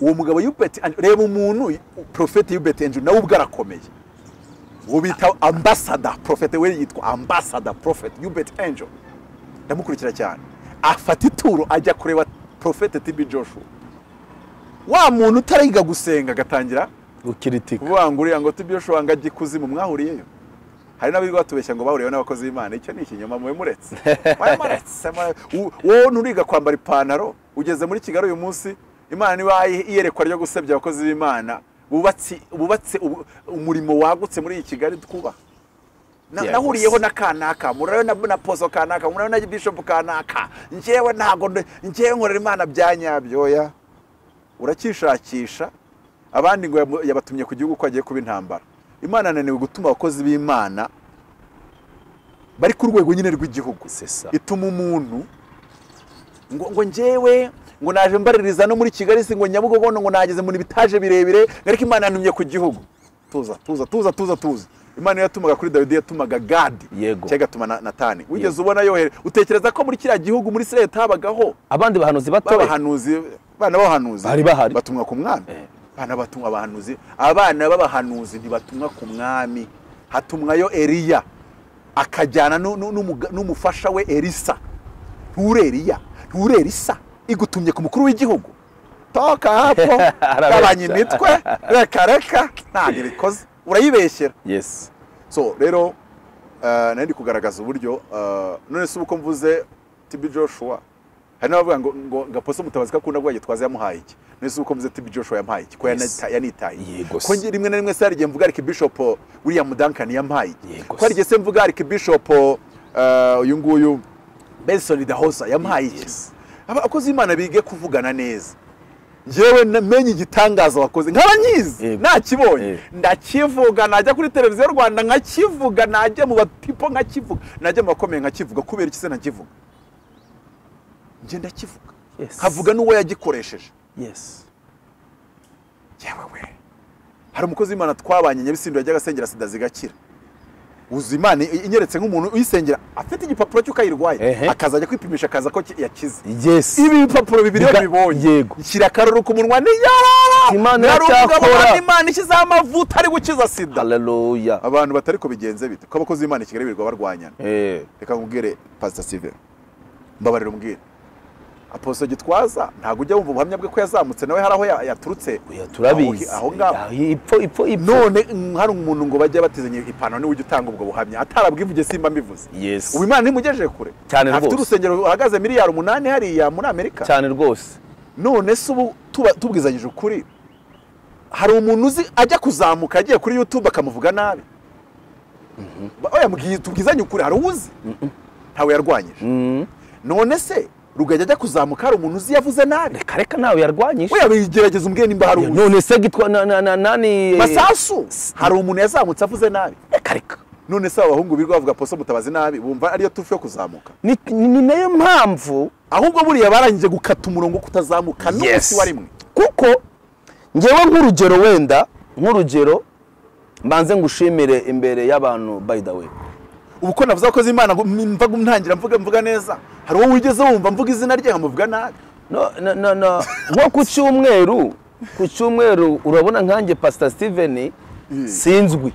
uwo mugabo yubeti reba umuntu porofeti yubeti enjuru nawe ubwo arakomeye uwo bita ambasada porofete we yitwa ambasada porofete yubeti enjo ndamukurikira cyane afata ituro ajya kureba porofete tibi joshua wa muntu utariga gusenga agatangira gukiritika kuvuga ngo uriya ngo tibi joshua ngo ajye ikuzimu mwahuriyeyo hari n'abirwa batubeshya ngo bahuriyeho n'abakozi b'imana icyo ni ikinyoma mube muretse mube muretse mube- u- wowe nturiga kwambara ipantaro ugeze muri kigali uyu munsi imana niba iyerekwa ryo gusebya abakozi b'imana bubatse bubatse ubu- umurimo wagutse muri iyi kigali twubaha Na- Yeah, nahuriyeho yes. na kanaka murayo na, na pozo kanaka murayo na bishop kanaka njyewe ntago nde- njyewe nkorera imana bya nyabyoya urakishakisha abandi ngo yamu- yabatumye ku gihugu ko agiye kuba intambara imana ananiwe gutuma abakozi b'imana bari ku rwego nyine rw'igihugu sesa ituma umuntu ngo ngo njyewe ngo naje mbaririza no muri kigali si ngo nyabugogo ngo nageze muri bitaje birebire ngo ariko imana yantumye ku gihugu tuza tuza tuza tuza tuza imana iyo yatumaga kuri dawidi yatumaga gadi Yego. cyangwa igatuma na natani wigeze ubona yohere utekereza ko muri kiriya gihugu muri sirayeli habagaho abandi bahanuzi batoya b'abahanuzi abana b'abahanuzi Bari bahari. batumwa ku mwami Eh. abana batumwa abahanuzi abana b'abahanuzi ntibatumwa ku mwami hatumwayo eliya akajyana nu- nu- n'umuga- n'umufasha we elisa nture eliya nture elisa igutumye ku mukuru w'igihugu toka hapo Arabeshya. gabanya imitwe reka reka ntabwo bikoze urayibeshyera yes so rero eh, nari ndi kugaragaza uburyo eh, none se ubu ko mvuze tibi joshua hari n'abavuga ngo ngo gaposo mutabazi ko akunda kuvuga gitwaza yamuhaye iki none se ubu ko mvuze tibi joshua yamuhaye iki ko Yes. yanita- yanitaye Yego ko se. nge- rimwe na rimwe se hari igihe mvuga ariko bishop william duncan yamuhaye iki Yego ko hari se. igihe se mvuga ariko bishop eh, uyu nguyu benson dahosa yamuhaye iki Yes. abakozi b'imana bige kuvugana neza njyewe namenye igitangaza wakoze nkabanyizi Yego. nakibonye Eh. ndakivuga najya kuri televiziyo y'u rwanda nkakivuga najya mu bapipo nkakivuga najya mu bakomeye nkakivuga kubera iki se ntakivuga njye ndakivuga Yes. nkavuga n'uwo yagikoresheje yes yewe we hari umukozi w'imana twabanye nyabisindo yajyaga asengera sida zigakira uzi imana i- inyeretse nk'umuntu uyisengera afite igipapuro cy'uko ayirwaye Ehe. akazajya kwipimisha akaza ko ki- yakize yes ibi bipapuro bibiri Biga- bibonye yego. nshyira akaruru ku munwa niyarara Imana iracyakora. imana ishyizeho amavuta ari gukiza sida haleluya abantu batari ko bigenze bite ko abakozi b'imana i kigali birirwa barwanyana eh reka nkubwire pasita sivero mbabarira umbwire aposo gitwaza ntabwo ujya wumva ubuhamya bwe ko yazamutse nawe hari aho ya- yaturutse oya turabizi Aho- aho ngaho Ah, ipfo ipfo ipfo none mm, hari umuntu ngo bajye batizanye ipantaro niwe ujya utanga ubwo buhamya atarabwivuge simba mbivuze yes ubu imana ntimugejeje kure Cyane afite rwose. urusengero ruhagaze miliyari umunani hariya muri amerika cyane rwose none se ubu tuba- tubwizanyije ukuri hari umuntu uzi ajya kuzamuka agiye kuri youtube akamuvuga nabi Ba- oya mbwiye- tubwizanye ukuri hari uwuzi ntawe yarwanyije Mm. none se rugajya ajya kuzamuka hari umuntu uzi yavuze nabi reka reka nawe yarwanyije oya bigerageza umbwiye nimba hari uwuzi none se gitwa na- na- na- nani masasu hari umuntu yazamutse avuze nabi reka reka none se abahungu birirwa bavuga poso mutabazi nabi bumva ariyo tufu yo kuzamuka ni ni nayo mpamvu ahubwo buriya barangije gukata umurongo wo kutazamuka n'umunsi Yes. wa rimwe kuko ngewe nk'urugero wenda nk'urugero mbanze ngushimire imbere y'abantu by the way ubu ko navuze abakozi b'imana ngo mva ntangira mvuga mvuga neza hari uwo wigeze wumva mvuga izina rye nkamuvuga nabi no, no, no, no. nko ku cyumweru ku cyumweru urabona nkanjye pasita steven sinzwi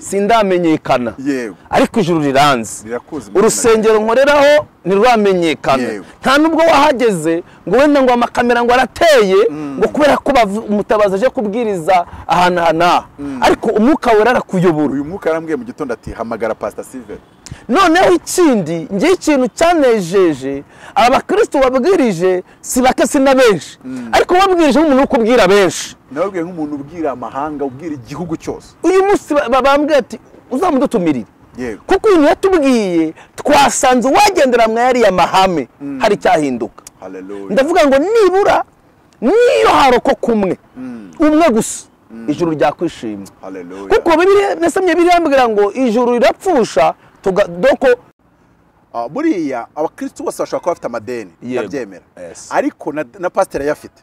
sindamenyekana Yewe. ariko ijuru riranze Rirakuzi mu urusengero nkoreraho ntiruramenyekana Yewe. nta n'ubwo wahageze ngo wenda ngo amakamera ngo arateye ngo kubera ko bavu- umutabazi aje kubwiriza ahantu aha n'aha ariko umwuka wera arakuyobora uyu mwuka yarambwiye mu gitondo ati hamagara pasita siveri noneho ikindi ngewe ikintu cyanejeje aba bakirisitu babwirije si bake si na benshi ariko babwirije nk'umuntu wo kubwira benshi nababwiye nk'umuntu ubwira amahanga ubwira igihugu cyose uyu munsi ba- ba- bambwiye ati uzamudutumirire yego kuko ibintu yatubwiye twasanze uwagendera mwa yariya mahame hari icyahinduka haleluya ndavuga ngo nibura niyo haroko kumwe umwe gusa ijuru ryakwishima haleluya kuko Bibiliya- nasomye birambwira ngo ijuru rirapfusha tuga- doko Ah, buriya abakirisitu bose bashobora kuba bafite amadeni Yego. ndabyemera Yes. ariko na- na pasiteri ayafite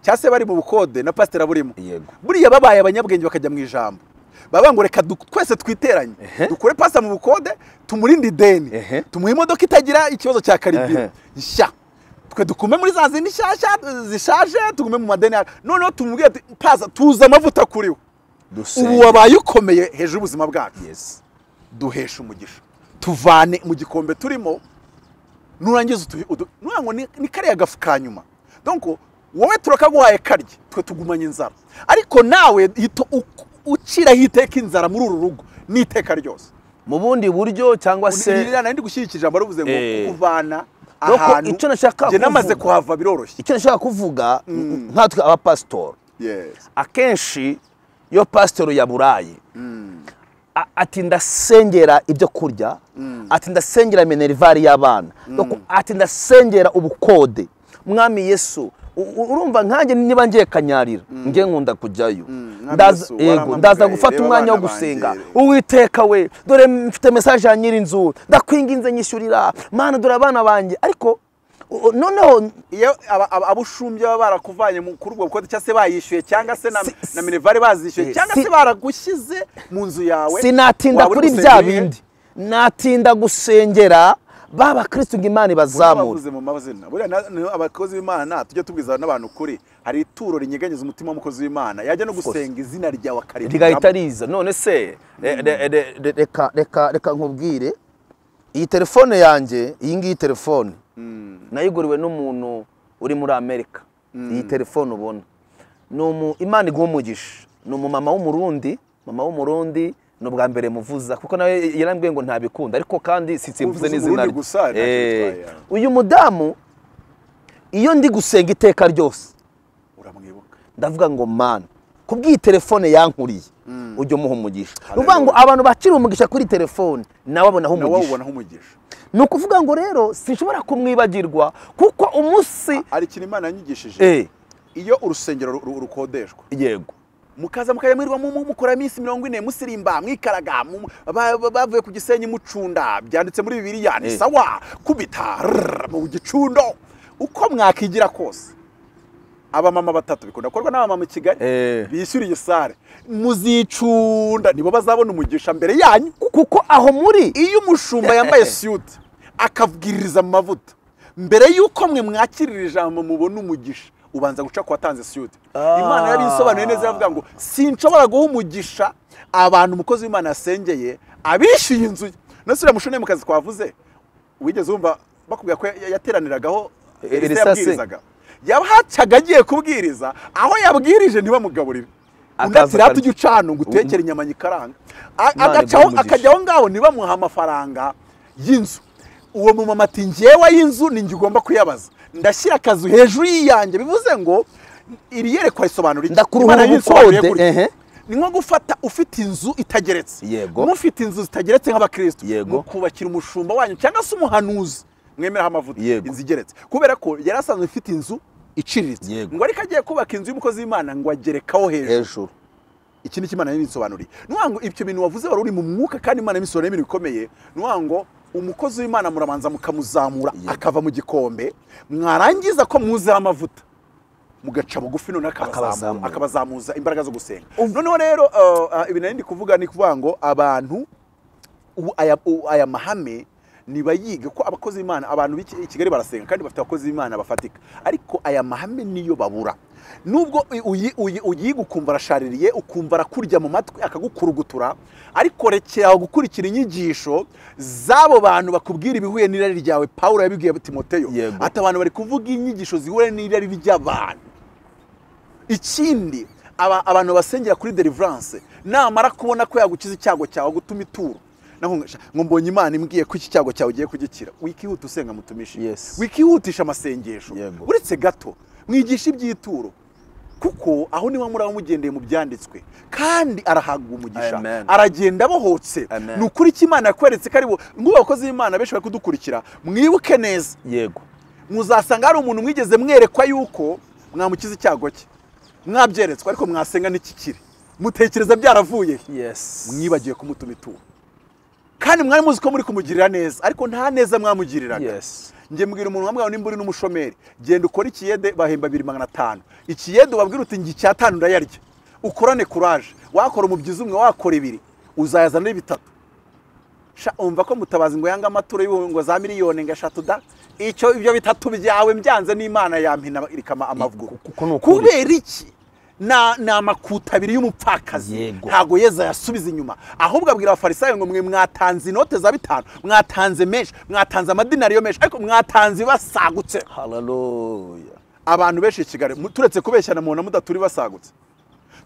cyangwa se bari mu bukode na pasiteri aburimo Yego. buriya babaye abanyabwenge bakajya mu ijambo baba ngo reka du- twese twiteranye dukure pasita mu bukode tumurinde ideni Ehe. tumuhe imodoka itagira ikibazo cya karibiro Ehe. nshya twe dukume muri za zindi nshyashya zishaje tugume mu madeni yacu. noneho tumubwire ati paza tuza amavuta kuri we Dusenge. ubu wabaye ukomeye hejuru y'ubuzima bwacu duheshe umugisha tuvane mu gikombe turimo nurangiza utu- udu- nukuvuga ngo ni- ni kariya gafu ka nyuma donko wowe turakaguhaye karya twe tugumanye inzara ariko nawe ito- uku- uciraho iteka inzara muri uru rugo ni iteka ryose mu bundi buryo cyangwa se nirana ndi gushyigikira ijambo rivuze ngo Eh. kuvana Doko, ahantu icyo nashaka njye namaze kuvuga- kuhava biroroshye icyo nashaka kuvuga nkatwe abapasitori Yes. akenshi iyo pasitori yaburaye a- ati ndasengera ibyo kurya ati ndasengera minervari y'abana Doko, ati ndasengera ubukode mwami yesu u- u- urumva nkanjye niba ngiye kanyarira nge nkunda kujyayo Mwami Ndaza- Yesu, yego warampamagaye, ndaza gufata reba umwanya wo abana gusenga banjye. uwiteka we dore mfite mesaje ya nyirinzu ndakwinginze nyishyurira mana dore abana banjye ariko u- u- noneho iyo aba- aba- abushumbya baba barakuvanye mu- kuri ubwo bukode cyangwa se bayishyuye cyangwa se na Si- si- na minervari bazishyuye Eh, cyangwa si- se baragushyize mu nzu yawe sinatinda waba uri kuri gusenga bya ibihe? bindi natinda gusengera ba bakristo ngo imana ibazamure bavuze mu mazina buriya na- ni abakozi b'imana tujye tubwiza n'abantu kuri hari ituro rinyeganyeza umutima w'umukozi w'imana yajya no gusenga izina ryawe rigahita akarira riza none se re- re- re- re- reka reka reka nkubwire iyi telefone yanjye iyi ngiyi telefone nayiguriwe n'umuntu uri muri amerika iyi telefone ubona ni umu imana iguha umugisha ni umumama w'umurundi mama w'umurundi ni ubwa mbere muvuza kuko nawe yarambwiye ngo ntabikunda ariko kandi sinsimvuze Uvuze n'izina Umurundi rye. gusa, ntacyo Eh, bitwaye. uyu mudamu iyo ndi gusenga iteka ryose uramwibuka ndavuga ngo mani kubw'iyi telefone yankuriye ujye umuha umugisha ni ukuvuga ngo abantu bakiri umugisha kuri telefone nawe abonaho nawe umugisha ubonaho umugisha ni ukuvuga ngo rero sinshobora kumwibagirwa kuko umunsi hari ikintu imana yanyigishije Eh, iyo urusengero ru- ru- rukodeshwa yego mukaza mukajya mu mukora iminsi mirongo ine musirimba mwikaraga mu- ba- ba- bavuye ku gisenyi mucunda byanditse muri bibiriya ni Eh. sawa kubita rrrr, mu gicundo uko mwakigira kose abamama batatu bikunda gukorwa n'abamama i kigali Eh. bishyura iyi sare muzicunda nibo bazabona umugisha mbere yanyu kuko aho muri iyo umushumba yambaye siyuti akavugiririza mu mavuta mbere y'uko mwe mwakirira ijambo mubona umugisha ubanza guca ku watanze siyuti Ah. imana yari isobanuye neza iravuga ngo sinshobora guha umugisha abantu umukozi w'imana yasengeye abishyuye inzu ye none se uriya mushomeri mu kazi twavuze wigeze wumva bakubwira ko ya- yateraniragaho Eh, elisa Elisa se. yabwirizaga yabahacyaga agiye kubwiriza aho yabwirije ntibamugaburire undi Akaza ati rata akarya. ujye ucana ngo utekere inyama nyikaranga A- Imana agacaho iguhe umugisha. akajya aho ngaho ntibamuha amafaranga y'inzu uwo mumama ati ngewe y'inzu ni njye ugomba kuyabaza ndashyira akazu hejuru y'iyanjye bivuze ngo iri yerekwa risobanura iki Ndakuruha Imana ubukode, yisobanuye gutya. ehe. ni nko gufata ufite inzu itageretse Yego. mufite inzu zitageretse nk'abakristo Yego. mukubakira umushumba wanyu cyangwa se umuhanuzi mwemeraho amavuta Yego. inzu igeretse kubera ko yari asanzwe ifite inzu iciriritse Yego. ngo ariko agiye kubaka inzu y'umukozi w'imana ngo agerekaho hejuru hejuru iki ni kimana yabisobanuriye nuha ngo ibyo bintu wavuze wari uri mu mwuka kandi imana yabisobanuriye ibintu bikomeye nuha ngo umukozi w'imana murabanza mukamuzamura Yego. akava mu gikombe mwarangiza ko mwuzeho amavuta mugaca bugufi none Akabazamura. akabazamura akabazamuza imbaraga zo gusenga noneho rero uh, uh, ibintu nari ndi kuvuga ni kuvuga ngo abantu ubu aya, u- aya mahame nibayiga ko abakozi b'imana abantu b'i Ki- i kigali barasenga kandi bafite abakozi b'imana bafatika ariko aya mahame niyo babura nubwo uyi- uyi- uyi- uyiga ukumva arashaririye ukumva arakurya mu matwi akagukurugutura ariko rekeraho gukurikira inyigisho z'abo bantu bakubwira ibihuye n'irari ryawe pawulo yabibwiye timoteyo Yego. ati abantu bari kuvuga inyigisho zihuye n'irari ry'abantu ikindi aba- abantu basengera kuri deliverance namara kubona ko yagukiza icyago cyawe gutuma ituro Naho ngo, "Sha, ngo mbonye imana imbwiye ko iki cyago cyawe ugiye kugikira wikihuta usenga mutumishi Yes. wikihutisha amasengesho Yego. uretse gato mwigisha iby'ituro kuko aho niho muraba mugendeye mu byanditswe kandi arahabwa umugisha Amen. aragenda abohotse Amen. ni ukuri icyo imana yakweretse ko ari bo nk'ubu abakozi b'imana benshi bari kudukurikira mwibuke neza yego muzasanga hari umuntu mwigeze mwerekwa yuko mwamukiza icyago cye mwabyeretswe ariko mwasenga n'ikikiri mutekereza byaravuye he? yes mwibagiwe kumutuma ituro kandi mwari muzi ko muri kumugirira neza ariko nta neza mwamugiriraga yes njye mbwira umuntu wambwira nimba uri n'umushomeri genda ukore ikiyede bahemba abiri magana atanu ikiyede ubabwira uti njye icyatanu ndayarya ukorane kuraje wakora umubyizi umwe wakora ibiri uzayazana ari bitatu Sha, umva ko mutabazi ngo yanga amaturo y'ibihumbi ngo za miliyoni ngo eshatu da icyo ibyo bitatu byawe byanze n'imana yampina rikama amaguru kuko ni ukuri. kubera iki na- ni amakuta abiri y'umupfakazi Yego. ntabwo yezu yasubiza inyuma ahubwo abwira abafarisayo ngo mwe mwatanze inote za bitanu mwatanze menshi mwatanze amadinari yo menshi ariko mwatanze basagutse hararoya abantu benshi i kigali mu- turetse kubeshyana umuntu mudaturi basagutse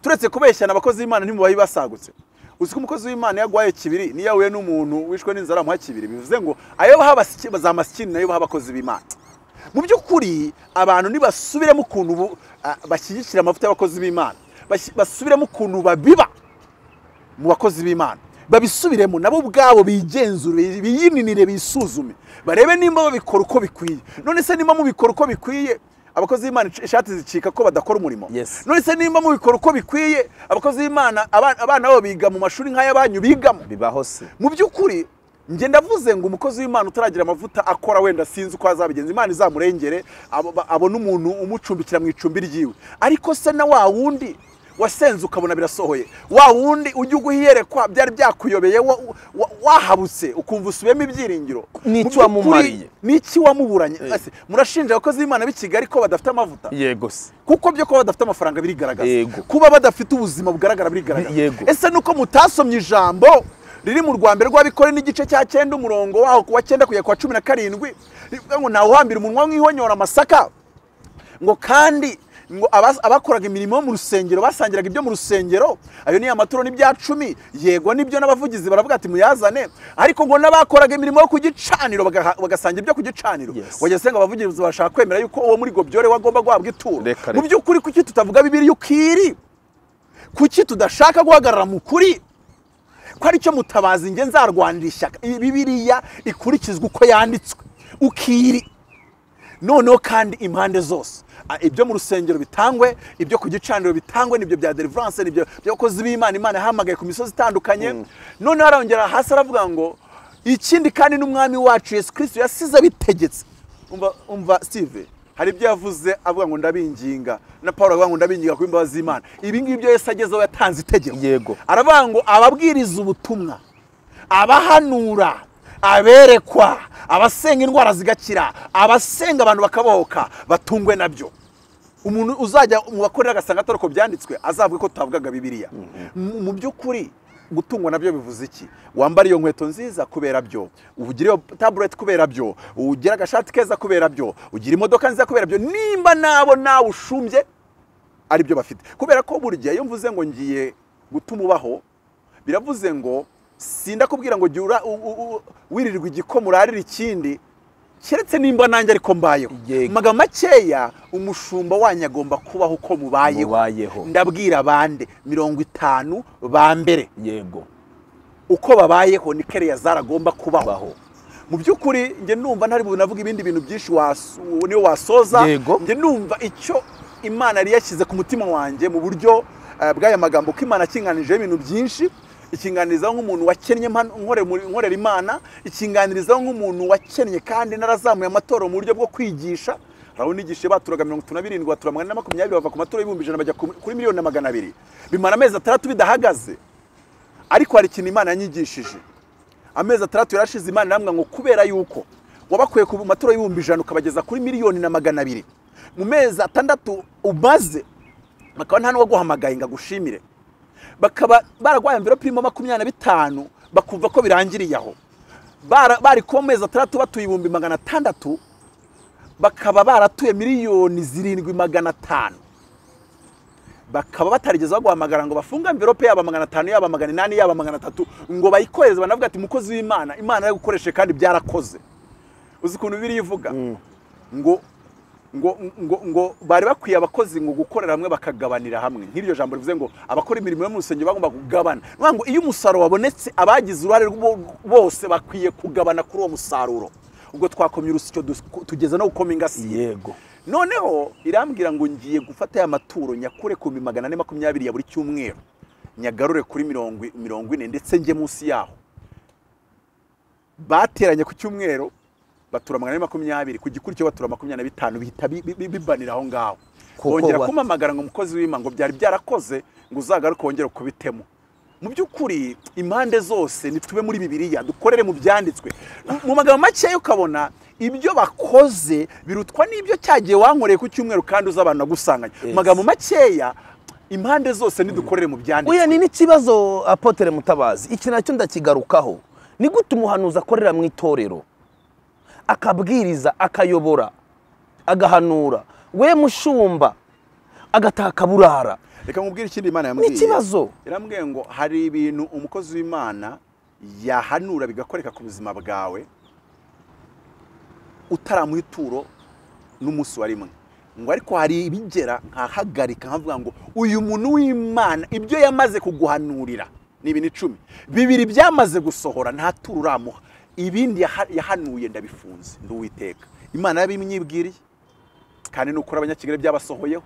turetse kubeshyana abakozi b'imana ntimubaye basagutse uzi ko umukozi w'imana iyo aguhaye kibiri niyo yahuye n'umuntu wishwe n'inzara amuha kibiri bivuze ngo ayo baha abasiki- za masikini nayo baha abakozi b'imana mu by'ukuri abantu nibasubiremo ukuntu bu- ah, bashyigikira amavuta y'abakozi b'imana bashyi- basubiremo ukuntu babiba mu bakozi b'imana babisubiremo nabo ubwabo bigenzure biyininire bisuzume barebe nimba babikora uko bikwiye none se nimba mubikora uko bikwiye abakozi b'imana ic- ishati zicika ko badakora umurimo Yes. none se nimba mubikora uko bikwiye abakozi b'imana abana abana babo biga mu mashuri nk'ay'abanyu bigamo bibaho se mu by'ukuri njye ndavuze ngo umukozi w'imana utaragira amavuta akora wenda sinzi uko azabigenza imana izamurengere abo- ba- abone umuntu umucumbikira mu icumbi ryiwe ariko se na wa wundi wasenze ukabona birasohoye wa wundi ujya ugwa iyerekwa byari byakuyobeye wa- wa- wahabutse ukumva usubiyemo ibyiringiro N'iki Mu by'ukuri, wamumariye? n'iki wamuburanye Ese, murashinja abakozi b'imana b'i kigali ko badafite amavuta yego se kuko byo kuba badafite amafaranga birigaragaza Yego. kuba badafite ubuzima bugaragara birigaragaza Yego. ese nuko mutasomye ijambo riri mu rwanda rw'abikore n'igice cya cyenda umurongo waho ku wa cyenda kugera ku wa cumi na karindwi rivuga ngo ntawuhambira umunwa nk'ihonyora amasaka ngo kandi ngo abas- abakoraga imirimo yo mu rusengero basangiraga ibyo mu rusengero ayo ni amaturo n'ibya cumi yego nibyo n'abavugizi baravuga ati muyazane ariko ngo n'abakoraga imirimo yo ku gicaniro bagaha- bagasangira ibyo ku gicaniro Yes. wajya senga abavugizi bashaka kwemera yuko uwo muri gobyore wagomba guhabwa ituro Reka, mu reka. by'ukuri kuki tutavuga bibiri ukwiri kuki tudashaka guhagarara mu kuri ko aricyo mutabazi njye nzarwanira ishyaka Iyi bibiriya ikurikizwa uko yanditswe ukiri noneho kandi impande zose Ah, ibyo mu rusengero bitangwe ibyo ku gicaniro bitangwe nibyo bya deliverance nibyo by'abakozi b'imana imana yahamagaye ku misozi itandukanye noneho arongera hasi aravuga ngo ikindi kandi n'umwami wacu yesu kirisito yasize abitegetse umva umva steve hari ibyo yavuze avuga ngo ndabinginga na paul avuga ngo ndabinginga ku imbabazi z'imana ibi ngibi byo yesu agezeho yatanze itegeko Yego. aravuga ngo ababwiriza ubutumwa abahanura aberekwa abasenga indwara zigakira abasenga abantu bakabohoka batungwe nabyo umuntu uzajya mu bakorera agasanga atari uko byanditswe azavuge ko tutavugaga bibiliya Mu- mu by'ukuri gutungwa nabyo bivuze iki wambara iyo nkweto nziza kubera byo ugira iyo tabuleti kubera byo ugira agashati keza kubera byo ugira imodoka nziza kubera byo nimba nabo nawe ushumbye ari byo bafite kubera ko buri gihe iyo mvuze ngo ngiye gutuma ubaho biravuze ngo sindakubwira ngo jya ura- u- u- u- wirirwa igikoma urarira ikindi keretse nimba nanjye ariko mbayeho Yego. Mu magambo makeya umushumba wanyu agomba kubaho uko mubayeho Mubayeho. ndabwira bande mirongo itanu ba mbere yego uko babayeho ni kereya zaragomba kubaho Kubaho. mu by'ukuri njye numva ntari bunavuga ibindi bintu byinshi wasu- niyo wasoza Yego. njye numva icyo imana yari yashyize ku mutima wanjye mu buryo eh, bw'aya magambo ko imana akinganijeho ibintu byinshi ikinganirizaho nk'umuntu wakennye mpa- nkore muri- nkorera imana ikinganirizaho nk'umuntu wakennye kandi narazamuye amatorero mu buryo bwo kwigisha urabona igishe baturaga mirongo itatu na birindwi batura magana ane na makumyabiri bava ku maturo y'ibihumbi ijana bajya ku- kuri miliyoni na magana abiri bimara amezi atandatu bidahagaze ariko hari ikintu imana yanyigishije amezi atandatu yarashize imana irambwira ngo kubera yuko wabakuye ku maturo y'ibihumbi ijana ukabageza kuri miliyoni na magana abiri mu mezi atandatu umaze bakaba nta n'uwaguhamagaye ngo agushimire bakaba baraguhaye amverope irimo makumyabiri na bitanu bakumva ko birangiriye aho Bara- bari kuba mu mezi atandatu batuye ibihumbi magana atandatu bakaba baratuye miliyoni zirindwi magana atanu bakaba batarigeze baguhamagara ngo bafunge amverope yaba magana atanu yaba magana inani yaba magana atatu ngo bayikohereze banavuga ati mukozi w'imana imana yaragukoreshe kandi byarakoze uzi ukuntu bibiri ivuga ngo ngo ngo ngo bari bakwiye abakozi ngo gukorera hamwe bakagabanira hamwe nk'iryo jambo rivuze ngo abakora imirimo yo mu rusengero bagomba kugabana ni ukuvuga ngo iyo umusaruro wabonetse abagize uruhare rwo- bose bakwiye kugabana kuri uwo musaruro ubwo twakomye urusyo dus- tugeza no gukoma ingasire yego noneho irambwira ngo ngiye gufata aya maturo nyakure ku bihumbi magana ane makumyabiri ya buri cyumweru nyagarure kuri mirongo i- mirongo ine ndetse njye munsi yaho bateranye ku cyumweru batura magana ane makumyabiri ku gikurikiyeho batura makumyabiri na bitanu bihita bi- bi- bi- bibanira aho ngaho Kuko bongera wa- kumamagara ngo umukozi w'imana ngo byari byarakoze ngo uzagaruke wongere kubitemo mu by'ukuri impande zose nitube muri bibiliya dukorere mu byanditswe mu magambo makeya ukabona ibyo bakoze birutwa n'ibyo cyagiye wankoreye ku cyumweru kandi uza abantu agusanganya mu Yes. magambo makeya impande zose nidukorere mu byanditswe Oya ni n'ikibazo apotere mutabazi iki nacyo ndakigarukaho ni gute umuhanuzi akorera mu itorero akabwiriza akayobora agahanura we mushumba agataka burara reka nkubwire ikindi imana yambwiye ikibazo. irambwiye ngo hari ibintu umukozi w'imana yahanura bigakoreka ku buzima bwawe utaramuha ituro n'umunsi wa rimwe ngo ariko hari ibigera nkahagarika nkavuga ngo uyu muntu w'imana ibyo yamaze kuguhanurira ni ibintu icumi bibiri byamaze gusohora nta turo uramuha ibindi yaha- yahanuye ndabifunze nduwiteka imana yabinyibwiriye kandi ni ukuri abanyakigali byabasohoyeho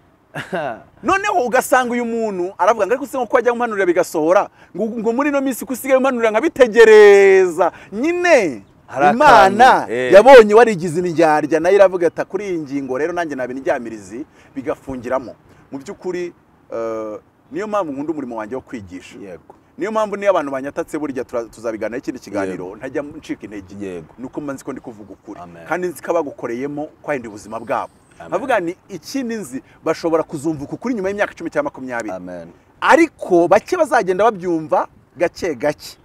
noneho ugasanga uyu muntu aravuga ngo ariko se ko ajya umanurira bigasohora ngo ngo muri ino minsi ko usigaye umanurira nkabitegereza nyine Hari akantu, imana eh. yabonye warigize indyarya nayo iravuga ati kuri iyi ngingo rero nanjye naba indyamirizi bigafungiramo mu by'ukuri eh, niyo mpamvu nkunda umurimo wanjye wo kwigisha yego niyo mpamvu niyo abantu banyatatse burya tura- tuzabiganiraho ikindi kiganiro ntajya ncika intege Yego. nuko mba nzi ko ndi kuvuga ukuri Amen. kandi nzi ko abagukoreyemo kwahinda ubuzima bwabo Amen. nkavuga ni ikindi nzi bashobora kuzumvuka ukuri nyuma y'imyaka icumi cyangwa makumyabiri amen ariko bake bazagenda babyumva gake gake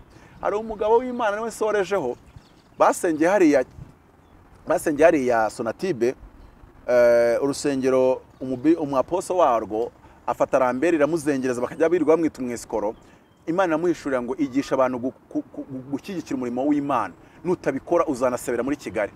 hari umugabo w'imana niwe nsorejeho basengeye hariya basengeye hariya sonatibe eh, urusengero umubi- umwaposo warwo afata rambere iramuzengereza bakajya birirwa bamwita umwesikoro imana iramuhishurira ngo igisha abantu gu- ku- ku- gu- gushyigikira umurimo w'imana nutabikora uzanasebera muri kigali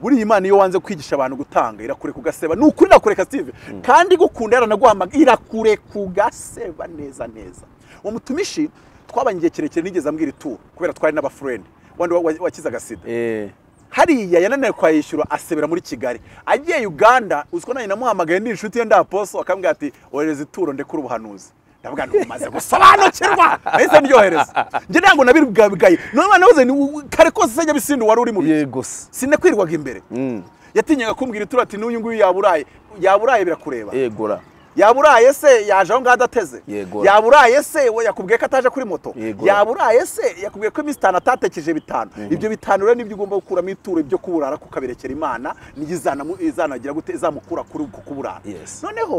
buriya imana iyo wanze kwigisha abantu gutanga irakure kugaseba ni ukuri irakureka steve kandi igukunda yaranaguhamagaye irakure kugaseba neza neza uwo mutumishi twabanye igihe kirekire nigeze ambwira ituru kubera twari n'abafurendi wandi wa- wa- wakizaga sida eh hariya yananiwe kwayishyura asebera muri kigali agiye uganda uzi ko nanjye namuhamagaye ndi inshuti ye ndaposo akambwira ati ohereza ituro ndekure ubuhanuzi ndavuga ngo umaze gusobanukirwa ahise ndyohereza njye ntabwo nabibwabwaye none mwana wabuze ni u- kare kose se nyabisindu wari uri mu bihe yego se sinakwirwaga imbere Mm. yatinyaga kumbwira ituro ati n'uyu nguyu yaburaye yaburaye birakureba yegura yaburaye se yaje aho ngaho adateze Yego. yaburaye se we yakubwiye ko ataje kuri moto Yego. yaburaye se yakubwiye ko iminsi itanu atatekeje bitanu ibyo bitanu rero nibyo ugomba gukuramo ituro ibyo kuburara kukabirekera imana niyo izanamu- izanagira gute izamukura kuri uko kuburara Yes. noneho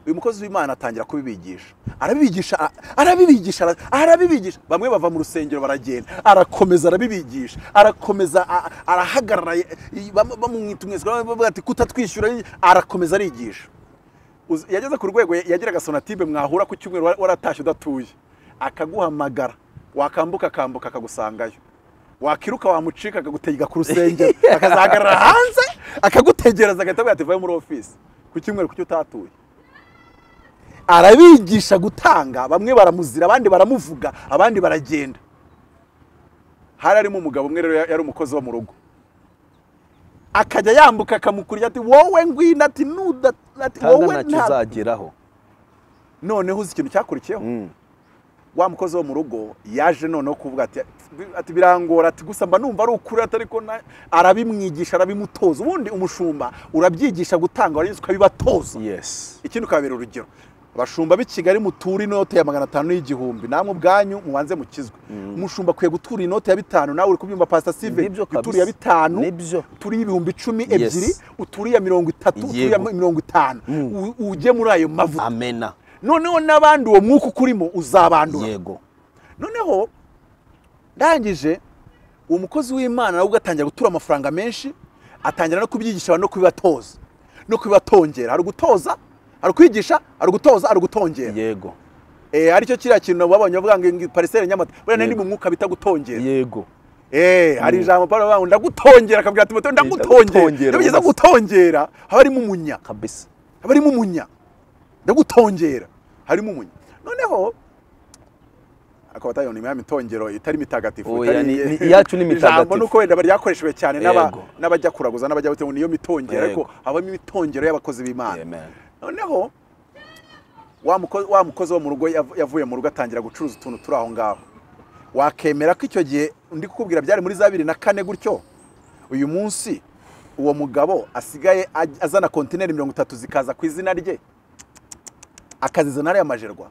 uyu mukozi w'imana atangira kubibigisha arabibigisha a- arabibigisha ara- arabibigisha bamwe bava mu rusengero baragenda arakomeza arabibigisha arakomeza a- arahagarara y- y- bam- bamwita umwesikoro bavuga ati kutatwishyura arakomeza arigisha Uzi- yageze ku rwego ya- yagiraga sonatibe mwahura ku cyumweru wa- waratashye udatuye akaguhamagara wakambuka akambuka akagusangayo wakiruka wamucika akagutega ku rusengero akazahagarara hanze akagutegereza agahita agahita vayo muri ofisi ku cyumweru kuki utatuye arabigisha gutanga bamwe baramuzira abandi baramuvuga abandi baragenda hari harimo umugabo umwe rero ya- yari umukozi wo mu rugo akajya yambuka akamukurira ati wowe ngwino ati nuda ati kandi wowe ntacyo nta uzageraho noneho uzi ikintu cyakurikiyeho Mm. wa mukozi wo mu rugo yaje noneho kuvuga ati ati birangora ati gusa mba numva ari ukuri ati ariko na- arabimwigisha arabimutoza ubundi umushumba urabyigisha gutanga warangiza ukabibatoza yes ikindi ukabera urugero abashumba b'i kigali mutura inote ya magana atanu y'igihumbi namwe ubwanyu mubanze mukizwe umushumba akwiye gutura inoti ya bitanu nawe uri kubyumva pasita sive Nibyo kabisa. ituriye bitanu Nibyo. uturiye ibihumbi icumi Yes. ebyiri uturiye mirongo itatu uturiye Yego. mirongo itanu U- ujye muri ayo mavuta amena noneho n'abandi uwo mwuka ukurimo uzabandura yego noneho ndangije uwo mukozi w'imana nawe ubwo atangira gutura amafaranga menshi atangira no kubyigisha abantu no kubibatoza no kubibatongera hari ugutoza hari ukwigisha hari ugutoza hari ugutongera yego eh aricyo kiriya kintu babonye bavuga ngo ingi- pariseri nyamata buriya nari mu mwuka bita gutongera yego Eh, hari ijambo Pawulo bavuga ngo ndagutongera akabwira Timoteyo ndagutongera Ndagutongera, iyo bigeze ubwo se. gutongera haba harimo umunya kabisa haba harimo umunya ndagutongera harimo umunya noneho akaba atayibona imyami itongero itari mitagatifu Oya, itari- ni- ni- iyacu ni ijambo mitagatifu. nuko wenda ryakoreshejwe cyane n'aba- Yego. n'abajya kuraguza n'abajya butema niyo mitongero ariko Yego. habamo imitongero y'abakozi b'imana amen noneho wa muko- wa mukozi wo mu rugo yav- yavuye mu rugo atangira gucuruza utuntu turi aho ngaho wakemera ko icyo gihe ndi kukubwira byari muri za bibiri na kane gutyo uyu munsi uwo mugabo asigaye aj- azana kontineri mirongo itatu zikaza ku izina rye akazizana ariya majerwa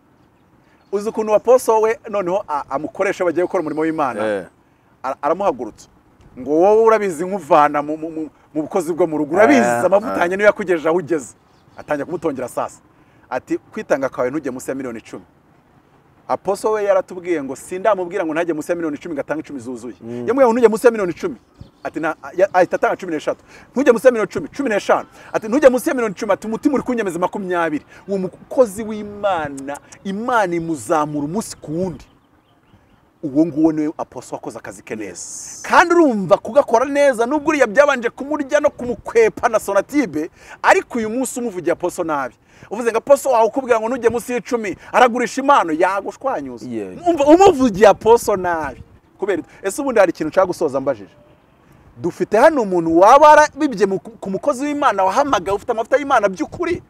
uzi ukuntu waposo we noneho a- amukoresha bagiye gukora umurimo w'imana Eh. ara- aramuhagurutsa ngo wowe urabizi nk'uvana mu- mu mu- mu bukozi bwo mu rugo urabizi Eh, amavuta yanjye niyo yakugejeje aho ugeze atangira kumutongera sasa ati kwitanga kwawe ntujye munsi ya miliyoni icumi aposo we yaratubwiye ngo sindamubwira ngo ntajye munsi ya miliyoni icumi ngo atange icumi zuzuye yamubwira ngo ntujye munsi ya miliyoni icumi ati na- ya- ahita atanga cumi n'eshatu ntujye munsi ya miliyoni icumi cumi n'eshanu ati ntujye munsi ya miliyoni icumi ati umutima uri kunyemeza makumyabiri uwo mukozi w'imana imana imuzamura umunsi ku wundi uwo nguwo niwe aposo wakoze akazi ke neza kandi urumva kugakora neza nubwo uriya byabanje kumurya no kumukwepa na sonatibe ariko uyu munsi umuvugiye aposo nabi uvuze ngo aposo wawe ukubwira ngo ntujye munsi y'icumi aragurisha impano yagushwanyuza Yeah. Umva, umuvugiye aposo nabi kubera iki? ese ubundi hari ikintu nshaka gusoza mbajije dufite hano umuntu waba arabibye mu- ku mukozi w'imana wahamagaye ufite amavuta y'imana by'ukuri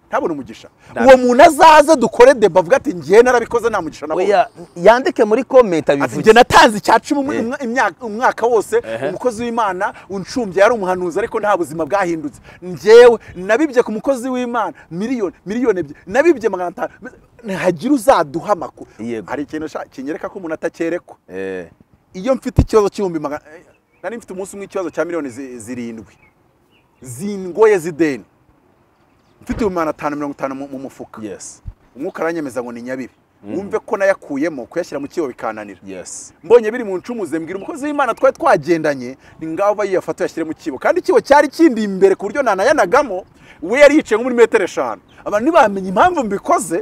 ntabone umugisha uwo muntu azaze dukore deba avuga ati ngewe narabikoze nta mugisha nabonye oya yandike muri komenti ati njye abivuge natanze icya cumi umu- Eh. umwa- imyaka- umwaka wose umukozi w'imana uncumbye yari umuhanuzi ariko nta buzima bwahindutse njyewe nabibye ku mukozi w'imana miliyoni miliyoni ebyiri nabibye magana atanu ntihagire uzaduha amakuru Yego. hari ikintu sha- kinyereka ko umuntu atakerekwa Eh, iyo mfite ikibazo cy'ibihumbi magana eh, nari mfite umunsi umwe ikibazo cya miliyoni zi- zirindwi zingoye z'ideni mfite ibihumbi magana atanu mirongo itanu mu mu mufuka yes umwuka aranyemeza ngo ni nyabiri wumve ko nayakuyemo kuyashyira mu kibo bikananira yes mbonye biri mu ncumuze mbwira umukozi w'imana twari twagendanye ni ngaho aba yiyafata yashyire mu kibo kandi ikibo cyari kindi imbere ku buryo nanayanagamo we yari yicaye nko muri metero eshanu abantu ntibamenye impamvu mbikoze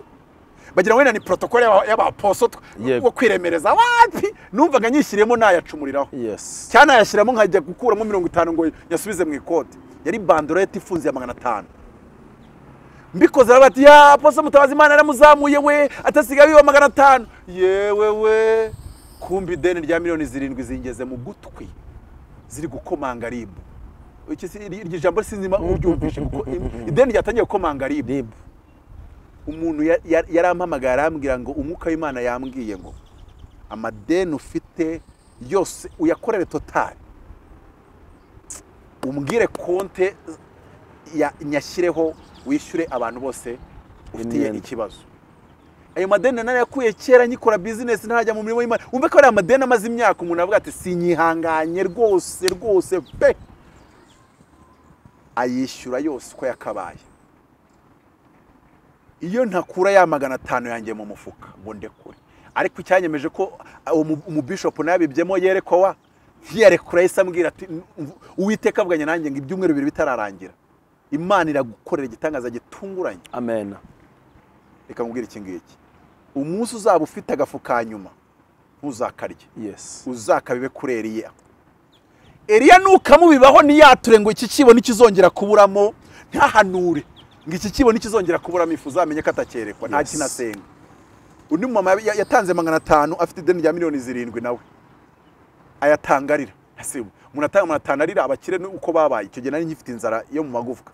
bagira ngo wenda ni protokole y'aba- y'abaposo tw- Yego. wo kwiremereza wapi numvaga nyishyiriyemo nayacumuriraho yes cyanayashyiramo nkajya gukuramo mirongo itanu ngo yasubize mu ikote yari bandorete ifunze ya magana atanu mbikoze aravuga ati ya poso mutabazi imana yaramuzamuye we atasigaye biba magana atanu yewe we kumva ideni rya miliyoni zirindwi zingeze mu gutwi ziri gukomanga ribu Iki si- iri- iryo jambo sinzi niba uryumvishe kuko im- ideni ryatangiye gukomanga ribu umuntu ya- ya- yarampamagaye arambwira ngo umwuka w'imana yambwiye ngo amadeni ufite yose uyakorere totari umbwire konte ya- nyashyireho wishyure abantu bose ufitiye Imyenda. ikibazo ayo madeni narayakuye kera nkikora bizinesi ntajya mu mirimo y'imana wumve ko ari amadeni amaze imyaka umuntu avuga ati sinyihanganye rwose rwose pe ayishyura yose uko yakabaye iyo ntakura ya magana atanu yanjye mu mufuka ngo ndekure ariko icyanyemeje ko uwo mu- umubishopu nabibyemo yerekwa ntiyarekura yahise ambwira ati "N- uwiteka avuganye nanjye ngo ibyumweru bibiri bitararangira imana iragukorera igitangaza gitunguranye amen reka nkubwire iki ngiki umunsi uzaba ufite agafu ka nyuma ntuzakarye yes uzakabibe kuri Eliya Eliya nukamubibaho niyature ngo iki kibo nikizongera kuburamo ntahanure ngo iki kibo nikizongera kuburamo ifu uzamenye ko atakerekwa nta Yes. kintu asenga undi mumama ya- ya- yatanze magana atanu afite ideni rya miliyoni zirindwi nawe ayatangarira umuntu atanga magana atanu arira abakire ni uko babaye icyo gihe nari ngifite inzara yo mu magufwa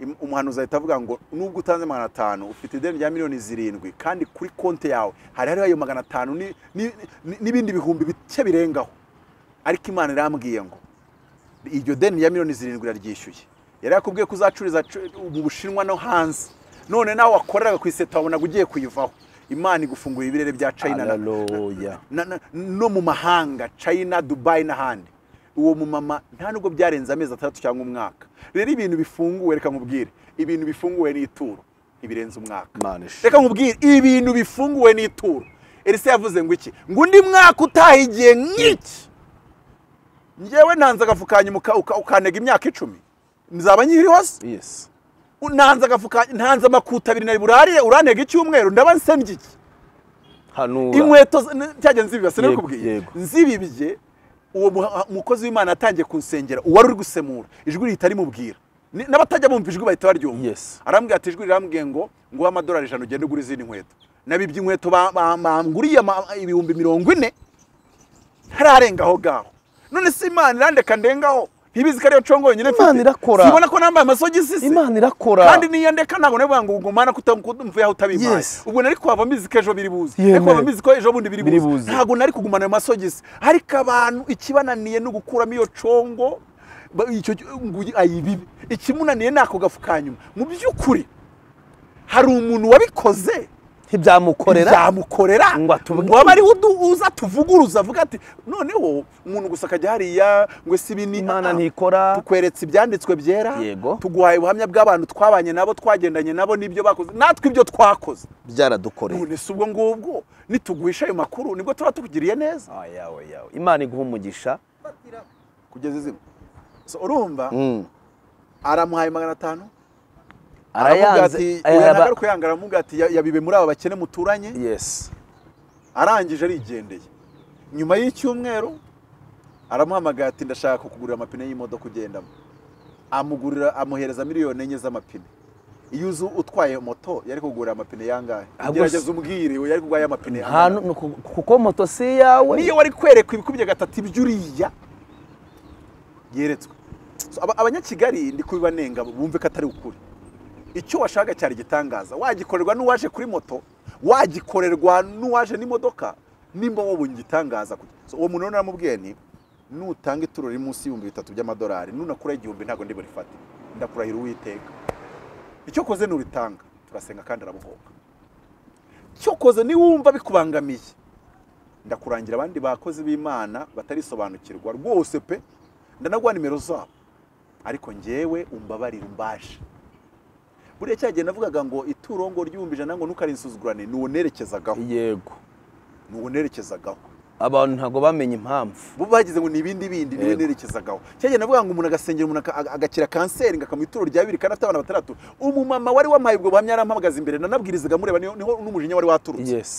Im- umuhanuzi ahita avuga ngo nubwo utanze magana atanu ufite ideni rya miliyoni zirindwi kandi kuri konti yawe hari hariho ayo magana atanu ni- ni- ni- n'ibindi bihumbi bike birengaho ariko imana irambwiye ngo iryo deni rya miliyoni zirindwi iraryishyuye yari yakubwiye ko uzacururiza cu- mu bushinwa no hanze none nawe wakoreraga ku iseta wabonaga ugiye kuyivaho imana igufungura ibirere bya china na- Hallelujah. na- na- no mu mahanga china dubai n'ahandi uwo mumama nta nubwo byarenze amezi atandatu cyangwa umwaka rero ibintu bifunguwe reka nkubwire ibintu bifunguwe ni ituro ntibirenze umwaka manisha reka nkubwire ibintu bifunguwe n'ituro elisa yavuze ngo iki ngo undi mwaka utaha igihe nk'iki ngewe ntanze agafu ka nyuma uka- uka- ukantega imyaka icumi nzaba nkiri hose yes ntanze agafu ka ntanze amakuta abiri nari burarire urantega icyumweru ndaba nsembye iki hanura inkweto z- n- cyajya nzibibase Yego, nakubwiye yego. nzibibye uwo muha- mukozi w'imana yatangiye kunsengera uwari uri gusemura ijwi rihita rimubwira Ni- n'abatajya bumva ijwi bahita baryumva Yes. arambwira ati ijwi rirambwiye ngo nguhe amadolari ijana ugende ugura izindi nkweto nabibye inkweto ba- ba- banguriye ama- ibihumbi mirongo ine ntararenga aho ngaho none se imana irandeka ndengaho ntibizi ko ariyo congo yonyine mfite Imana irakora. sibona ko nambaye amasogisi se imana irakora kandi niyo ndeka ntabwo nabivuga ngo ubwo mana kutamvuyeho utabimpaye Yes. ubwo nari kuhava mbizi ko ejo biri buze Yewe. ariko waba mbizi ko ejo bundi biri Biri buze buze. ntabwo nari kugumana ayo masogisi ariko abantu ikibananiye ni ugukuramo iyo congo ba- icyo ngo uyi- ayibibe ikimunaniye ni ako gafu ka nyuma mu by'ukuri hari umuntu wabikoze ntibyamukorera byamukorera Ngo atubwire. waba ariho udu- uza tuvuguruza avuga ati noneho umuntu gusa akajya hariya ngo ese ibi ni imana Ah, ah. ntikora tukweretse ibyanditswe byera Yego. tuguhaye ubuhamya bw'abantu twabanye nabo twagendanye nabo n'ibyo bakoze natwe ibyo twakoze byaradukoreye none si ubwo ngubwo nituguhisha ayo makuru nibwo tuba tukugiriye neza Ayawe, yawe. imana iguha umugisha kugeza izina So, urumva Mm. aramuhaye magana atanu aravuga arayanze ati aya- uyu aba- nagaruka yanga aramuga ati "Ya- yabibe muri aba bakene muturanye yes arangije arigendeye nyuma y'icyumweru aramuhamagara ati ndashaka kukugurira amapine y'imodoka ugendamo amugurira amuhereza miliyoni enye z'amapine iyo uzi utwaye moto yari kugurira amapine yangahe Ah, gusa- gerageza umbwire we yari kugwaye amapine nta yangahe nu- nuku- kuko moto si iyawe niyo wari kwerekwa ibikubye gatatu iby'uriya yeretswe So, aba- abanyakigali ndi kubibanenga bumve ko atari ukuri icyo washaka cyari igitangaza wagikorerwa n'uwaje kuri moto wagikorerwa n'uwaje n'imodoka nimba wabonye igitangaza So, uwo muntu rero naramubwiye ni nutanga ituro riri munsi y'ibihumbi bitatu by'amadolari nunakura igihumbi ntabwo ndi burifate ndakurahira uwiteka icyo koze nuritanga turasenga kandi arabuhoka icyo koze niwumva bikubangamiye ndakurangira abandi bakozi b'imana batarisobanukirwa rwose pe ndanaguha nimero zabo ariko njyewe umbabarire umbaje buriya cyagihe navugaga ngo ituro ngo ry'ibihumbi ijana ngo ntukarisuzugurane n'uwo nerekezagaho yego n'uwo nerekezagaho abantu ntabwo bamenye impamvu bo bagize ngo ni ibindi bindi niwe Yego. nerekezagaho cyagiye navuga ngo umuntu agasengera umuntu aka- aga- agakira kanseri ngakamuha ituro rya bibiri kandi afite abana batandatu umumama wari wampaye ubwo buhamya yarampamagaza imbere nanabwirizaga mureba niho niho n'umujinya wari waturutse yes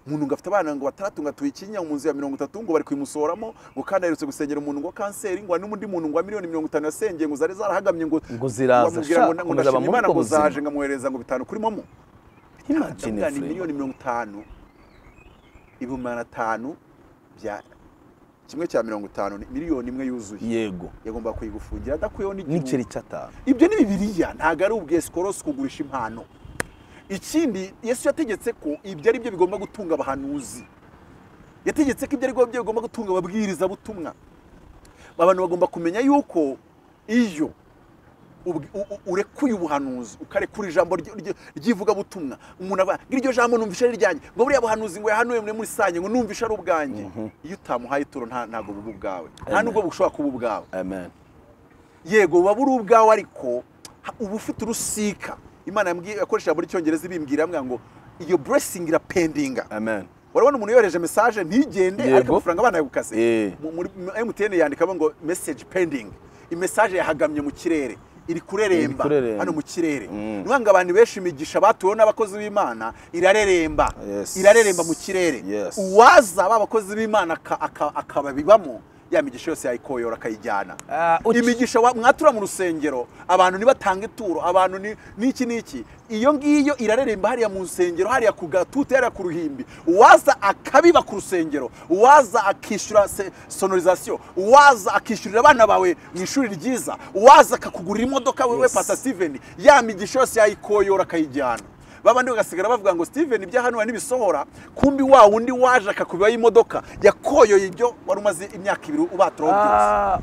umuntu ngo afite abana ngo batandatu ngo atuye ikinya mu nzu ya mirongo itatu ngo bari kuyimusoramo ngo kandi aherutse gusengera umuntu ngo kanseri ngo hari n'undi muntu ngo wa miliyoni mirongo itanu yasengeye ngo zari zarahagamye ngo Ngo ziraza, wamubwira sha, ngo na- ngo komeza ndashima bamuhe imana ubwo ngo buzima. zaje nkamwohereza ngo bitanu kurimo mo imagine ni frere. miliyoni mirongo itanu ibihumbi magana atanu bya kimwe cya mirongo itanu ni miliyoni imwe yuzuye yego yagomba kuyigufungira adakuyeho n'igihugu n'igiceri cy'atanu ibyo ni bibiriya ntabwo ari ubwesikorosi kugurisha impano ikindi yesu yategetse ko ibyo ari byo bigomba gutunga abahanuzi yategetse ko ibyo ari byo bigomba gutunga ababwirizabutumwa abantu bagomba kumenya yuko iyo ubw- u- u- urekuye ubuhanuzi ukarekura ijambo ry- ry- ry'ivugabutumva umuntu aba iryo jambo numvisha ari ryanjye ngo buriya buhanuzi ngo yahanuye muri muri sanye ngo numvisha ari ubwanjye iyo utamuhaye ituro nta- ntabwo buba ubwawe nta Amen. nubwo bushobora kuba ubwawe amen yego buba buri ubwawe ariko ha- uba ufite urusika imana yambwiye- yakoresha ijambo ry'icyongereza ibimbwira yambwira ngo iyo blessing irapendinga amen urabona umuntu yohereje message ntigende Yego. ariko amafaranga abana yagukase Eh. Mu- muri mu- MTN yandikamo ngo message pending imessage yahagamye mu kirere iri kureremba Iri kureremba. hano mu kirere Mm. niyo ngo abantu benshi imigisha batuweho n'abakozi b'imana irareremba Yes. irareremba mu kirere Yes. uwaza ba bakozi b'imana aka- aka- akababibamo ya migisha yose yayikoyora akayijyana Ah, uki- imigisha wa- mwatura mu rusengero abantu nibatanga ituro abantu ni- n'iki n'iki iyo ngiyo irareremba hariya mu nsengero hariya ku gatute hariya ku ruhimbi uwaza akabiba ku rusengero uwaza akishyura se- sonorizasiyo uwaza akishyurira abana bawe mu ishuri ryiza uwaza akakugurira imodoka wewe Yes. pasa steven ya migisha yose yayikoyora akayijyana babandi bagasigara bavuga ngo steven ibyahanuwe ntibisohora kumbi wa wundi waje akakubibaho imodoka yakoyoye ibyo wari umaze imyaka ibiri ubaturaho byose Ah,